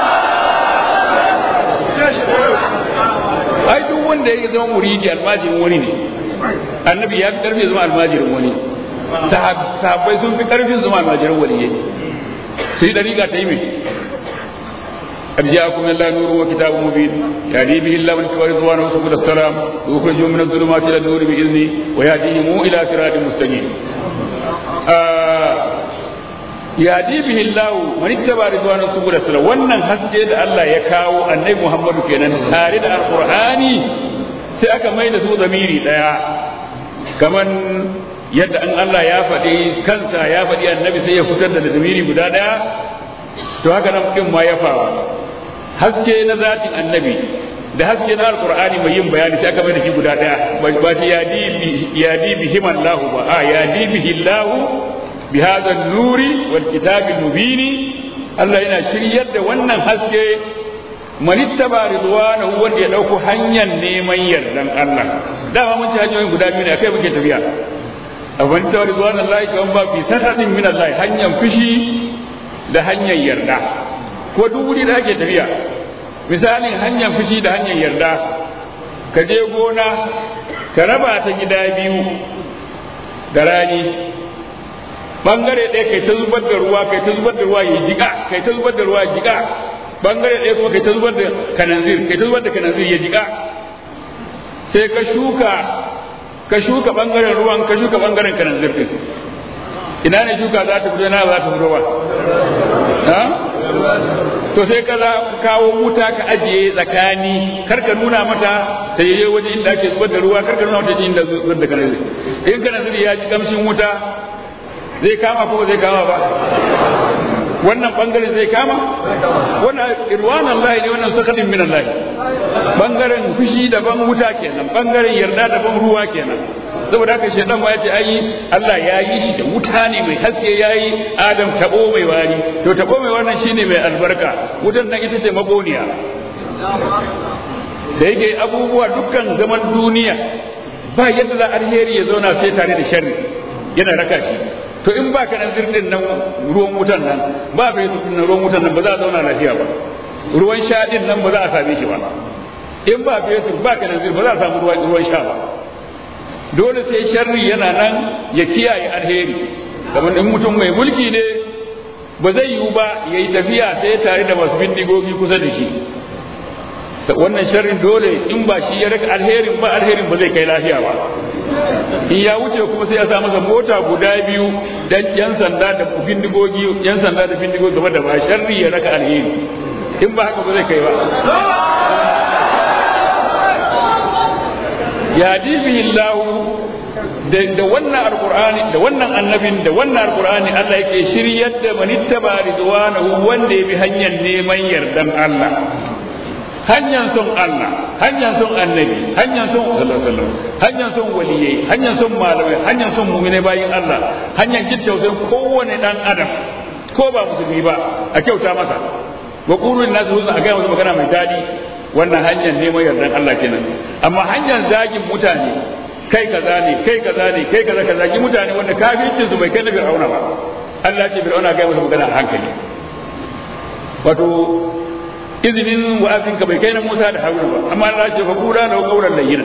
ai duk wanda ya zama muridi almajirin wani ne annabi ya fi karfi zama almajirin wani sahabbai sun fi karfin zama almajirin waliyai sai dariƙa ta yi mai قد جاءكم من الله نور وكتاب مبين يهدي به الله من كبر رضوانه سبل السلام ويخرجهم من الظلمات الى النور باذنه ويهديهم الى صراط مستقيم يهدي به الله من اتبع رضوانه سبل السلام wannan haske da Allah ya kawo annabi Muhammadu kenan tare da alqur'ani sai aka mai da su zamiri daya kaman yadda an Allah ya faɗi kansa ya faɗi annabi sai ya fitar da zamiri guda daya to haka nan din ma ya faru haske na zatin annabi da haske na alqur'ani mai yin bayani sai aka mai da shi guda daya ba shi yadi bi yadi bihim Allah ba a yadi bihi Allah bi hadha an-nuri wal kitabi mubini Allah yana shiryar da wannan haske manittaba ridwanahu wanda ya dauko hanyar neman yardan Allah dama mun ci hanyoyin guda biyu ne akai muke tafiya abin ta ridwanallahi kan ba fi sanatin min Allah hanyar fushi da hanyar yarda ko duk wuri da ake tafiya misalin hanyar fushi da hanyar yarda ka je gona ka raba ta gida biyu da rani bangare ɗaya kai ta zubar da ruwa kai ta zubar da ruwa ya jiƙa kai ta zubar da ruwa ya jiƙa bangare ɗaya kuma kai ta zubar da kananzir kai ta zubar da kananzir ya jiƙa sai ka shuka ka shuka bangaren ruwan ka shuka bangaren kananzir din ina ne shuka za ta fito na za ta fito ba ha to sai ka za ka kawo wuta ka ajiye tsakani kar ka nuna mata ta yi waje inda ake zubar da ruwa kar ka nuna mata inda zubar da kananzir in kananzir ya ji kamshin wuta zai kama ko zai kama ba wannan bangaren zai kama wannan irwan Allah ne wannan sakadin min Allah bangaren fushi daban wuta kenan bangaren yarda daban ruwa kenan saboda haka shedan ma yace ai Allah ya yi shi da wuta ne mai haske yayi Adam tabo mai wari to tabo mai wannan shine mai albarka wutan nan ita ce magoniya da yake abubuwa dukkan zaman duniya ba yadda za alheri ya zauna sai tare da sharri yana raka shi to in ba ka nan zirdin nan ruwan wutan nan ba ka yi nan ruwan wutan nan ba za a zauna lafiya ba ruwan sha din nan ba za a same shi ba in ba fetur ba ka nan ba za a samu ruwan sha ba dole sai sharri yana nan ya kiyaye alheri kamar in mutum mai mulki ne ba zai yiwu ba ya yi tafiya sai tare da masu bindigogi kusa da shi wannan sharrin dole in ba shi ya raka alherin ba alherin ba zai kai lafiya ba in ya wuce kuma sai ya sa masa mota guda biyu dan yan sanda da bindigogi yan sanda da bindigogi game da ba sharri ya raka alheri in ba haka ba zai kai ba ya dibihi Allah da da wannan alqur'ani da wannan annabin da wannan alqur'ani Allah yake shiryar da manittaba ridwanahu wanda ya bi hanyar neman yardan Allah hanyar son Allah hanyar son annabi hanyar son sallallahu hanyar son waliyai hanyar son malamai hanyar son mu'mine bayin Allah hanyar kittausayin kowane dan adam ko ba musulmi ba a kyauta masa wa qulu nasu husna a ga musu magana mai dadi wannan hanyar neman yardan Allah kenan amma hanyar zagin mutane kai kaza ne kai kaza ne kai kaza kaza ki mutane wanda kafircin su bai kai na fir'auna ba Allah ce fir'auna ga musu magana a hankali wato izinin wa'azin ka bai kai na Musa da Haruna ba amma Allah ce fa kura da kauran layyina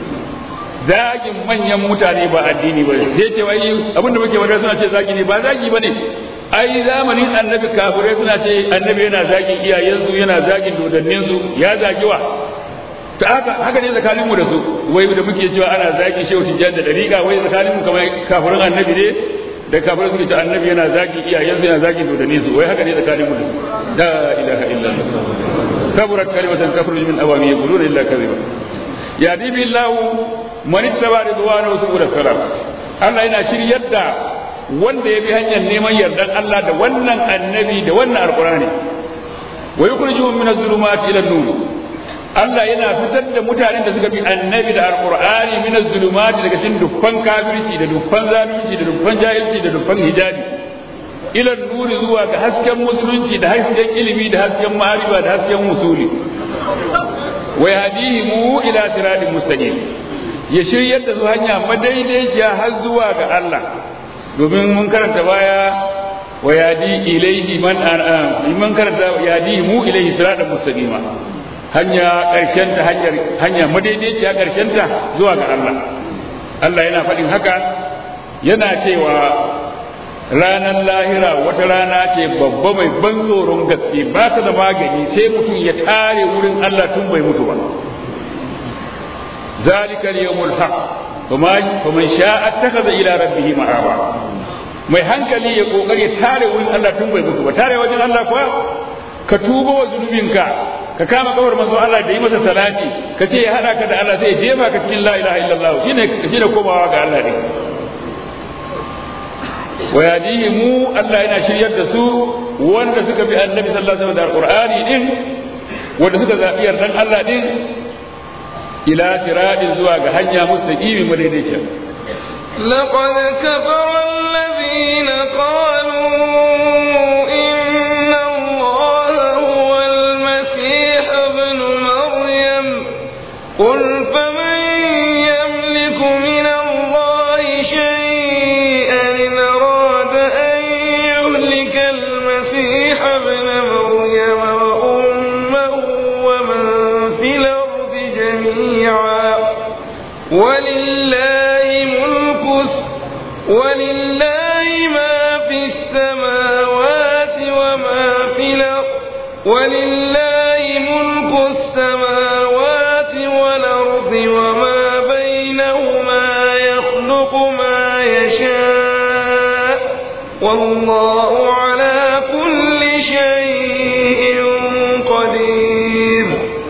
zagin manyan mutane ba addini ba sai ce wai abinda muke wanda suna ce zagi ne ba zagi bane ai zamanin annabi kafirai suna ce annabi yana zagin iyayensu yana zagin dodanninsu ya zagi wa ta haka haka ne tsakanin mu da su wai da muke cewa ana zagin shehu tijjan da dariƙa wai tsakanin mu kamar kafirin annabi ne da kafirai suke ce annabi yana zagin iyayensu yana zagin dodanninsu wai haka ne tsakanin mu da su la ilaha illallah kaburat kalimatan takhruju min awami yaquluna illa kadhiba ya dibi allah man ittaba ridwanahu subul salam Allah yana shiryar da wanda ya bi hanyar neman yardan Allah da wannan annabi da wannan alqur'ani wa yukhrijuhum min adh-dhulumati ila an-nur Allah yana fitar da mutanen da suka bi annabi da alqur'ani min adh-dhulumati daga cikin dukkan kafirci da dukkan zalunci da dukkan jahilci da dukkan hijabi ila nuri zuwa ga hasken musulunci da hasken ilimi da hasken ma'arifa da hasken musuli wa yahdihimu ila siratin mustaqim ya shiryar da su hanya madaidaiciya har zuwa ga Allah domin mun karanta baya wa yadi ilaihi man an mun karanta yadi mu ilaihi siratan mustaqima hanya karshen ta hanyar hanya madaidaiciya karshen ta zuwa ga Allah Allah yana faɗin haka yana cewa ranar lahira wata rana ce babba mai ban tsoron gaske ba ta da magani sai mutum ya tare wurin Allah tun bai mutu ba ذلك اليوم الحق فمن شاء اتخذ الى ربه مآبا mai hankali ya kokari tare wurin Allah tun bai mutu ba tare wajen Allah kuwa ka tuba wa zunubinka ka kama kawar manzo Allah da yi masa salati ka ce ya hada ka da Allah sai ya jefa ka cikin la ilaha illallah shine shine komawa ga Allah ne wa yadihi mu Allah yana shiryar da su wanda suka bi annabi sallallahu alaihi wasallam da alqur'ani din wanda suka zabi yardan Allah din ila siradin zuwa ga hanya mustaqimi madaidaiciya لقد كفر الذين قالوا إن الله هو المسيح ابن مريم قل فمن يملك من الله شيئا إن أراد أن يهلك المسيح ابن مريم وأمه ومن في الأرض جميعا ولله ملك ولله ما في السماوات وما في الأرض ولله ملك السماوات والأرض وما بينهما والله على كل شيء قدير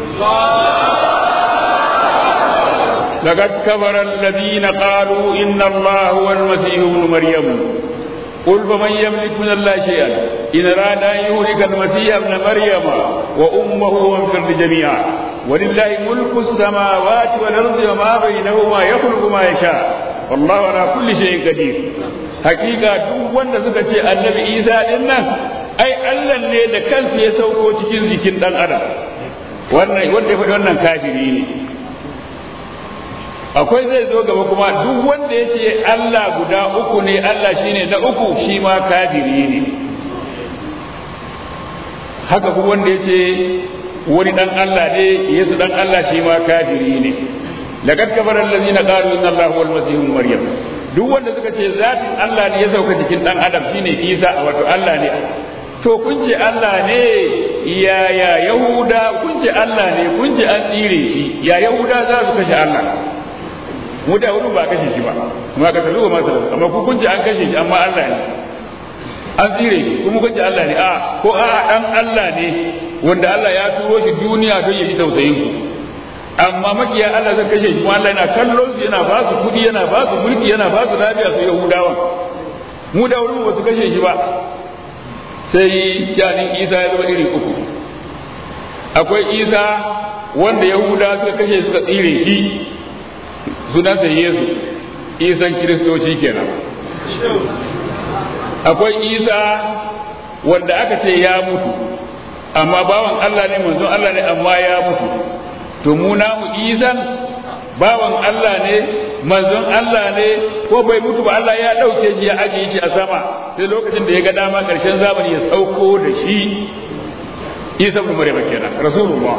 لقد كفر الذين قالوا إن الله هو المسيح ابن مريم قل فمن يملك من الله شيئا إن أراد أن يهلك المسيح ابن مريم وأمه ومن في الأرض جميعا ولله ملك السماوات والأرض وما بينهما يخلق ما يشاء والله على كل شيء قدير حقيقة duk wanda suka ce annabi Isa din nan ai Allah ne da kansa ya sauko cikin jikin dan adam wannan wanda ya faɗi wannan kafiri ne akwai zai zo gaba kuma duk wanda ya ce Allah guda uku ne Allah shine na uku shi ma kafiri ne haka kuma wanda ya ce wani dan Allah ne Yesu dan Allah shi ma kafiri ne laqad kafara allazina qalu inna allaha huwal masih ibn maryam duk wanda suka ce zatin Allah ne ya sauka jikin dan adam shine Isa wato Allah ne to kun ce Allah ne ya ya Yahuda kun ce Allah ne kun ce an tsire shi ya Yahuda za su kashe Allah mu da wurin ba kashe shi ba kuma ka talu ma sallallahu amma ku kun ce an kashe shi amma Allah ne an tsire shi kuma kun ce Allah ne a ko a dan Allah ne wanda Allah ya turo shi duniya don ya ji tausayin ku amma makiya Allah zai kashe shi kuma Allah yana kallon su yana ba su kudi yana ba su mulki yana ba su lafiya su Yahudawa mu da wurin ba su kashe shi ba sai janin Isa ya zama iri uku akwai Isa wanda Yahuda suka kashe suka tsire shi sunansa Yesu Isan Kiristoci kenan akwai Isa wanda aka ce ya mutu amma bawan Allah ne manzon Allah ne amma ya mutu to mu namu Isan bawan Allah ne manzon Allah ne ko bai mutu ba Allah ya ɗauke shi ya ajiye shi a sama sai lokacin da ya ga dama ƙarshen zamani ya sauko da shi Isa ibn Maryam kenan Rasulullah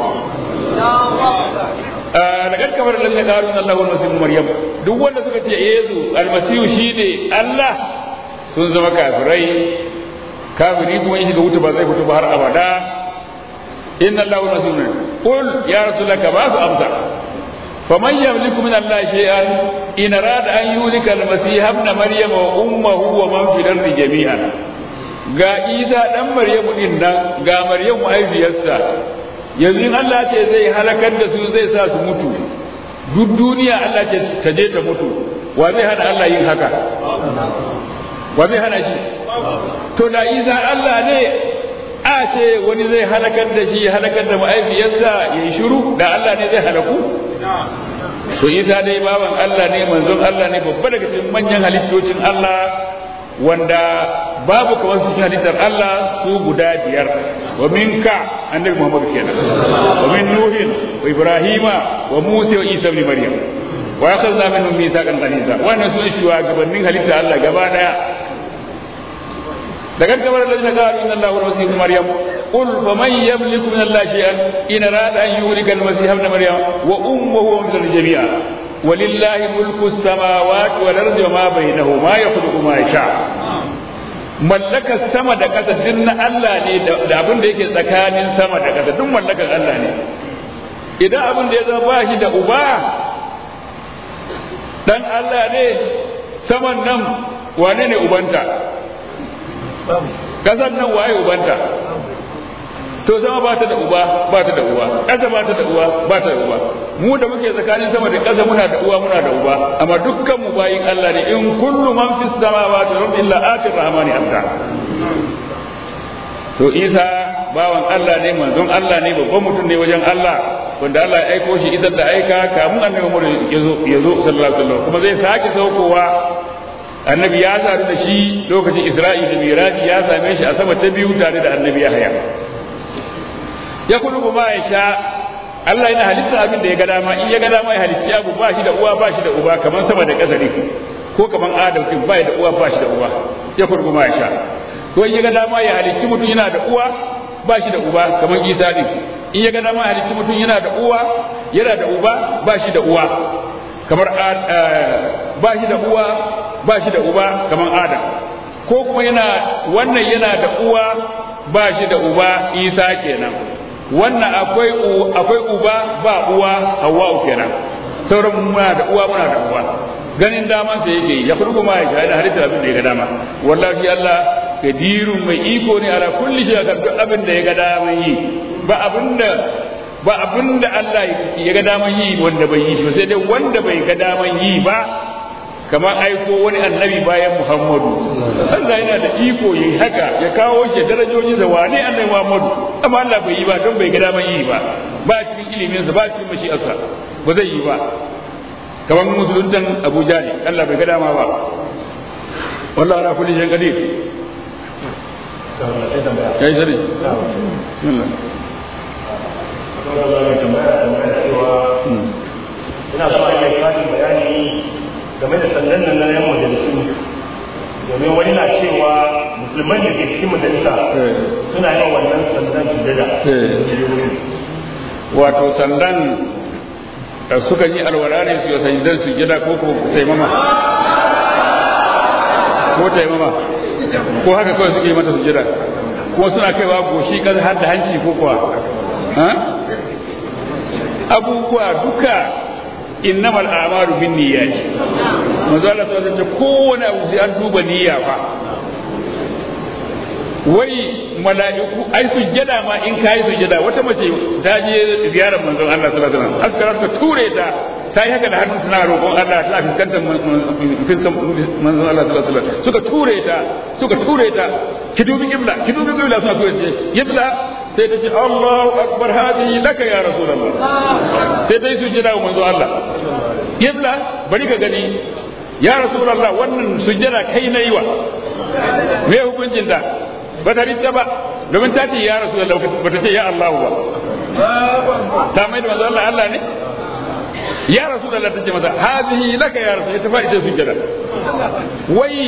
daga kamar da ya karu Allah wa Masih Maryam duk wanda suka ce Yesu almasihu shine Allah sun zama kafirai kafiri kuma in shiga wuta ba zai fito ba har abada inna Allah wa Masih qul ya rasulaka ba su amsa faman yamliku min Allah shay'an in arada an yulika almasih ibn Maryam wa ummuhu wa man fil ardi jami'an ga Isa dan Maryamu din nan ga Maryamu aibiyarsa yanzu in Allah ce zai halakar da su zai sa su mutu duk duniya Allah ce ta je ta mutu wa zai hana Allah yin haka wa zai hana shi to da isa Allah ne a ce wani zai halakar da shi halakar da ma'aifiyarsa ya yi shiru da Allah ne zai halaku to isa dai baban Allah ne manzon Allah ne babba daga cikin manyan halittocin Allah wanda babu kamar su cikin halittar Allah su guda biyar wa minka annabi Muhammad kenan wa min nuhin wa ibrahima wa musa wa isa ibn maryam wa akhadna minhum mithaqan ghalidha wannan su shugabannin halittar Allah gaba daya daga kamar da na qalu inna allaha wa masih ibn maryam qul faman yamliku min allahi shay'an in arada an yuhlika al-masih ibn maryam wa ummuhu min al-jami'a ولله ملك السماوات والارض وما بينهما يخلق ما يشاء mallakar sama da ƙasa duk na Allah ne da abin da yake tsakanin sama da ƙasa duk mallakar Allah ne idan abin da ya zama ba shi da uba dan Allah ne saman nan wane ne ubanta ƙasar nan waye ubanta to sama ba ta da uba ba ta da uba ƙasa ba ta da uba ba ta da uba mu da muke tsakanin sama da ƙasa muna da uwa muna da uba amma dukkan mu bayin Allah ne in kullu man fis samawati wal ardi illa atir rahmani abda to Isa bawan Allah ne manzon Allah ne babban mutum ne wajen Allah wanda Allah ya aiko shi idan da aika kamun annabi Muhammad ya zo ya zo sallallahu alaihi wasallam kuma zai sake saukowa annabi ya sadu da shi lokacin Isra'i da Miraji ya same shi a sama ta biyu tare da annabi Yahya ya kudu ma ya sha Allah yana halitta abin da ya ga dama in ya ga dama ya halitta abu ba shi da uwa ba shi da uba kamar sama da ƙasa ne ko kamar Adam din ba da uwa ba shi da uba ya kudu ma ya sha ko in ya ga dama ya halitta mutum yana da uwa ba shi da uba kamar Isa din in ya ga dama ya halitta mutum yana da uwa yana da uba ba shi da uwa kamar ba shi da uwa ba shi da uba kamar Adam ko kuma yana wannan yana da uwa ba shi da uba Isa kenan wannan akwai akwai uba ba uwa Hawwa kenan sauran muna da uwa muna da uwa ganin daman sa yake ya furgo ma ya shahada halitta abin da ya ga dama wallahi Allah kadirun mai iko ne ala kulli shay kan duk abin da ya ga daman yi ba abin da ba abin da Allah ya ga daman yi wanda bai yi shi sai dai wanda bai ga daman yi ba kamar aiko wani annabi bayan Muhammadu Allah yana da iko yi haka ya kawo shi darajoji da wane annabi Muhammadu amma Allah bai yi ba don bai ga daman yi ba ba cikin ilimin sa ba cikin mashi'arsa ba zai yi ba kamar musuluntan Abuja ne Allah bai ga dama ba wallahi ala kulli shay'in qadir yayi sani ina so a yi karin bayani game da sandan nan na yan majalisu domin wani na cewa musulman da ke cikin majalisa suna yin wannan sandan sujada wato sandan suka yi alwala ne su yi sandan sujada ko ko taimama ko taimama ko haka kawai suke yi mata sujada ko suna kaiwa goshi kan har da hanci ko kuwa abubuwa duka innamal a'malu bin niyyati manzo Allah ta ce kowane abu sai an duba niyya fa wai mala'iku ai sujjada ma in kai sujjada wata mace ta je ziyarar manzon Allah sallallahu alaihi wasallam aka ta ture ta ta yi haka da hannun suna roƙon Allah tana fuskantar fiskan manzon Allah sallallahu alaihi wasallam suka ture ta suka ture ta ki dubi kibla ki dubi kibla suna ture ta kibla sai ta ce Allahu akbar hadi laka ya rasulullah sai ta yi sujjada wa manzon Allah kibla bari ka gani ya rasulullah wannan sujjada kai nayi wa me hukuncin ta ba ta rita ba domin ta ce ya rasulullah ba ta ce ya Allah ba ta mai da manzon Allah Allah ne ya rasu da ta ce masa hazihi laka ya rasu ta faɗi ta sujjada wai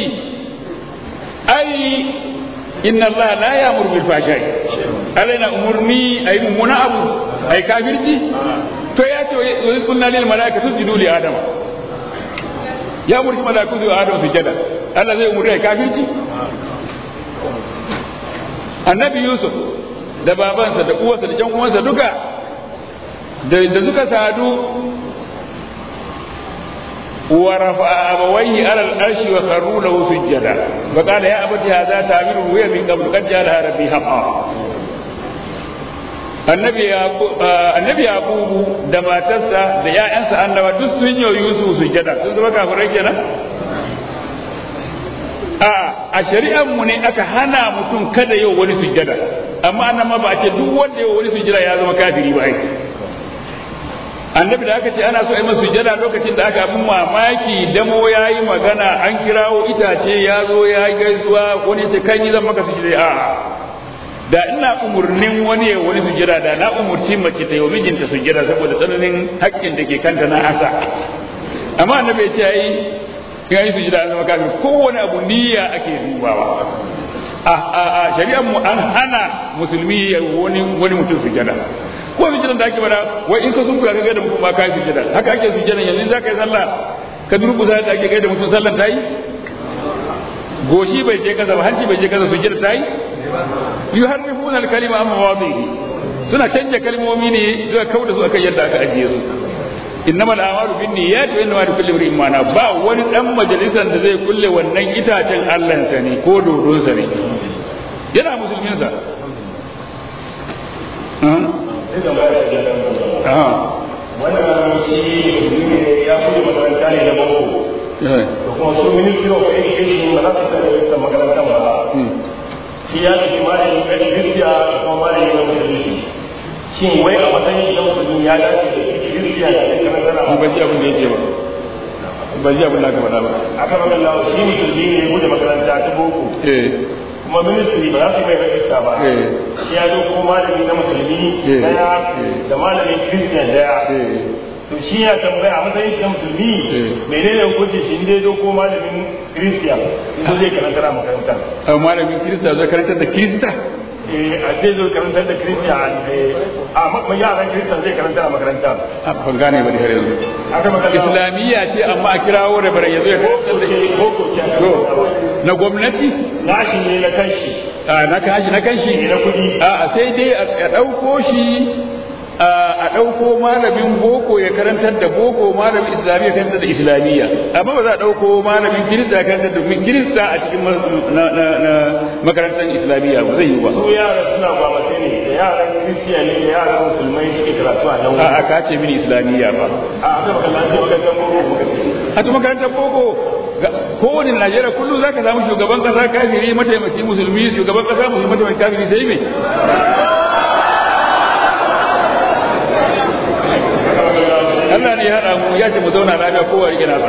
ai inna Allah la ya'muru bil fahsha'i alaina umurni ay mummuna abu ay kafirci to ya ce wa kunna lil malaikati sujudu li adama ya umurci malaiku su adama sujjada Allah zai umurni ay kafirci annabi yusuf da babansa da uwarsa da jan uwansa duka da suka sadu ورفع أبويه على الأرش وخروا له سجدا وقال يا أبت هذا تعبير رؤيا من قبل قد جعلها ربي حقا annabi annabi yaqubu da matarsa da ƴaƴansa annaba duk sun yi yusuf sujada sun zama kafirai kenan a a shari'ar mu ne aka hana mutum kada yau wani sujada amma annan ma ba a ce duk wanda yau wani sujada ya zama kafiri ba ai annabi da aka ce ana so a yi masa sujada lokacin da aka abin mamaki damo ya yi magana an kirawo itace ya zo ya yi gaisuwa wani ce kan yi zan maka sujada a'a da ina umurnin wani ya wani sujada da na umurci mace ta yi mijinta sujada saboda tsananin haƙƙin da ke kanta na asa amma annabi ya ce ai ya yi sujada an zama kafin kowane abu niyya ake dubawa a shari'ar mu an hana musulmi ya wani wani mutum sujada ko sujadan da ake bada wai in ka sun kuya ka gaida mutum ba ka yi sujada haka ake sujadan yanzu za ka yi sallah ka durkusa da ake gaida mutum sallan ta yi goshi bai je kaza ba hanci bai je kaza sujada ta yi yuharrifuna al-kalima amma mawadihi suna canja kalmomi ne zuwa kauda su akan yadda aka ajiye su innamal a'malu binniyati wa innamal likulli imrin ma nawa ba wani dan majalisar da zai kulle wannan itacen Allah sa ne ko dodon sa ne yana musulmin sa wannan shi musulmi ne ya kuɗe makaranta ne na boko da kuma su ministry of education ba za su sani wata makaranta ba shi ya tafi malami ɗan kirkiya da kuma malami na musulunci shin wai a matsayin shi na musulmi ya dace da kirkiya da ɗan karantar ban ji abin da yake ba ban ji abin da aka faɗa ba a kan wannan lawa shi musulmi ne bude makaranta ta boko kuma ministry ba za su mai rajista ba shi ya zo ko malami na musulmi daya da malamin kirkiya daya to shi ya tambaya a matsayin shi na musulmi menene hukunci shi inda ya ko malamin kiristiya inda zai karantar a makaranta a malamin kirista zai karantar da kirista a zai zo karantar da kiristiya a makon yaran kirista zai karantar a makaranta ban gane ba da har yanzu aka magana islamiyya ce amma a kirawo da bare yanzu ya karantar da shi boko ce to na gwamnati nashi ne na kanshi a na kashi na kanshi ne na kudi a sai dai a ɗauko shi a ɗauko malamin boko ya karantar da boko malamin islamiyya ya karantar da islamiyya amma ba za a ɗauko malamin kirista ya karantar da kirista a cikin makarantar islamiyya ba zai yi ba su yara suna gwamnati ne da yaran kiristiyani da yaran musulmai suke karatu a nan a ka ce mini islamiyya ba a abin kallaci makarantar boko muka ce a tu makarantar boko kowane najeriya kullum za ka samu shugaban kasa kafiri mataimaki musulmi shugaban kasa musulmi mataimaki kafiri sai me Allah ne ya haɗa mu ya ce mu zauna lafiya kowa rike nasa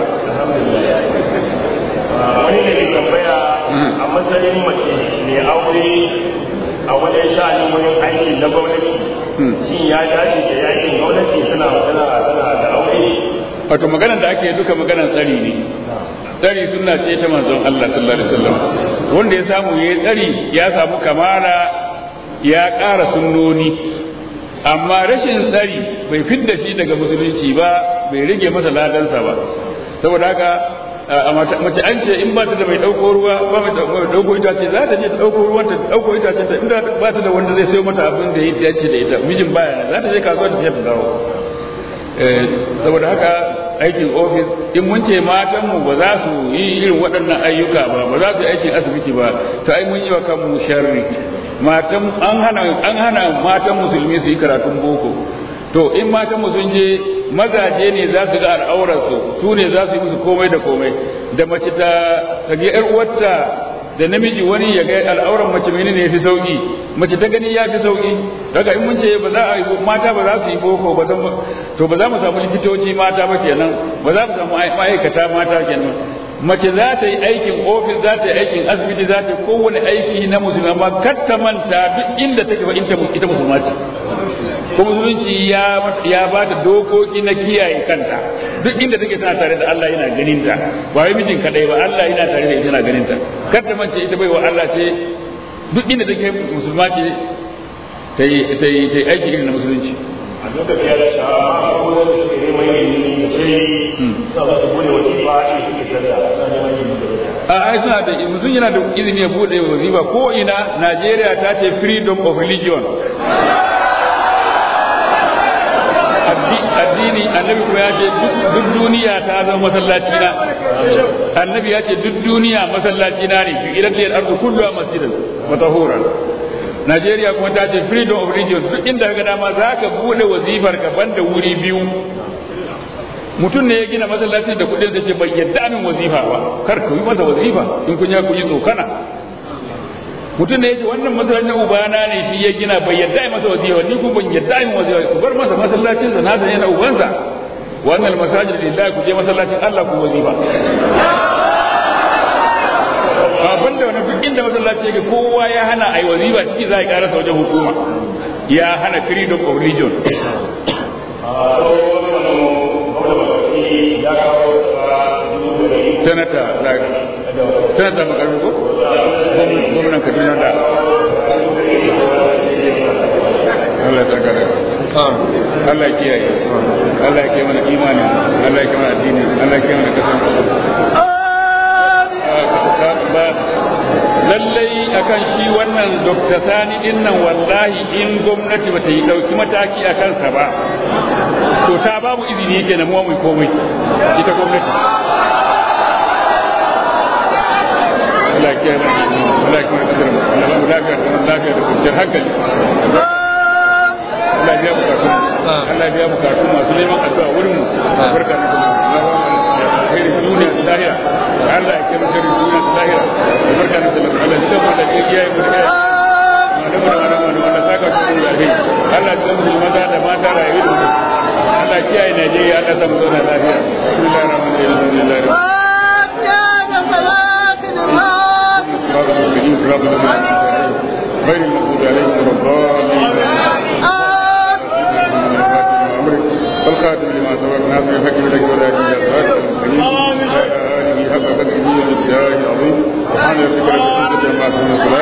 wani ne ke tambaya a matsayin mace mai aure a wajen sha'anin wurin aiki na gwamnati shin ya dace da yakin gwamnati tana magana tana da aure wato maganar da ake duka maganar tsari ne tsari suna ce ta manzon Allah sallallahu alaihi wasallam wanda ya samu yayi tsari ya samu kamala ya ƙara sunnoni amma rashin tsari bai fidda shi daga musulunci ba bai rage masa ladansa ba saboda haka mace an ce in ba ta da mai ɗauko ruwa ba mai ɗauko itace za ta je ta ɗauko ruwan ta ɗauko itace ta inda ba ta da wanda zai sayo mata abin da ya dace da ita mijin baya za ta je kasuwa ta ta dawo saboda haka aikin ofis in mun ce matanmu ba za su yi irin waɗannan ayyuka ba ba za su yi aikin asibiti ba ta ai mun yi wa kanmu sharri matan an hana an hana matan musulmi su yi karatun boko to in matan mu sun je mazaje ne za su ga al'aurarsu su ne za su yi musu komai da komai da mace ta ta ga yar uwarta da namiji wani ya ga al'auran mace menene ya fi sauki mace ta gani ya fi sauki daga in mun ce ba za a yi mata ba za su yi boko ba to ba za mu samu likitoci mata ba kenan ba za mu samu ma'aikata mata kenan mace za ta yi aikin ofis za ta yi aikin asibiti za ta yi kowane aiki na musulmi amma kar ta manta duk inda take ba ita musulma ce ko musulunci ya ya ba ta dokoki na kiyaye kanta duk inda take tana tare da Allah yana ganin ta ba wai mijin kadai ba Allah yana tare da ita yana ganin ta kar ta mance ita bai wa Allah ce duk inda take musulma ce ta yi ta yi ta yi aiki irin na musulunci a lokaci ya sha ko wasu suke neman ilimi da sai sa ba su bude wani ba shi suke sallah suna neman ilimi da a ai suna da mutum yana da izini ya bude wazifa ko ina Najeriya ta ce freedom of religion addini annabi kuma ya ce duk duniya ta zama masallaci na annabi ya ce duk duniya masallaci na ne fi idan liyar arzu kullu masjidan matahuran Najeriya kuma ta ce freedom of religion duk inda ka dama za ka bude wazifar ka banda wuri biyu mutum ne ya gina masallaci da kudin da ce bai yadda min wazifa ba kar ku yi masa wazifa in kun ya ku yi tsokana mutum ne ya ce wannan masallacin ubana ne shi ya gina bai yadda yi masa wazifa ni kuma ban yadda yi wazifa ku bar masa masallacin sa nasa ne na ubansa wannan masajid lillahi ku je masallacin Allah ku wazifa abin da wani duk inda masallaci yake kowa ya hana ai wazifa ciki za a karasa wajen hukuma ya hana freedom of religion senata senata makarbi ko gwamnan kaduna da Allah ya tsaka Allah ya kiyaye Allah ya kiyaye mana imani Allah ya kiyaye mana addini Allah ya kiyaye mana kasan lallai akan shi wannan Dr. Sani din nan wallahi in gwamnati bata yi dauki mataki a kansa ba to ta babu izini yake na mu komai ita gwamnati Allah ya kiyaye Allah ya kiyaye kasar mu Allah ba mu lafiya da lafiya da kwanciyar hankali Allah ya biya bukatu Allah ya biya bukatu masu neman addu'a wurin mu barka da Allah خير الدنيا الظاهرة لعل يكون خير الدنيا الظاهرة وبركة نسلم على الجمع الذي جاء من خير ما نمر ما نمر ولا ساكا شكرا لله الله تزمه المدى ما ترى يريد الله كيا نجي الله تمزونا الظاهرة بسم الله الرحمن الرحيم الحمد لله صراط المستقيم صراط الذين غير المغضوب عليهم ولا الضالين والخاتم لما سبق ناصر الحق بالحق ولا يجوز الصراط المستقيم وعلى اله حق قدره ومقداره العظيم سبحان ربك رب العزه عما يصفون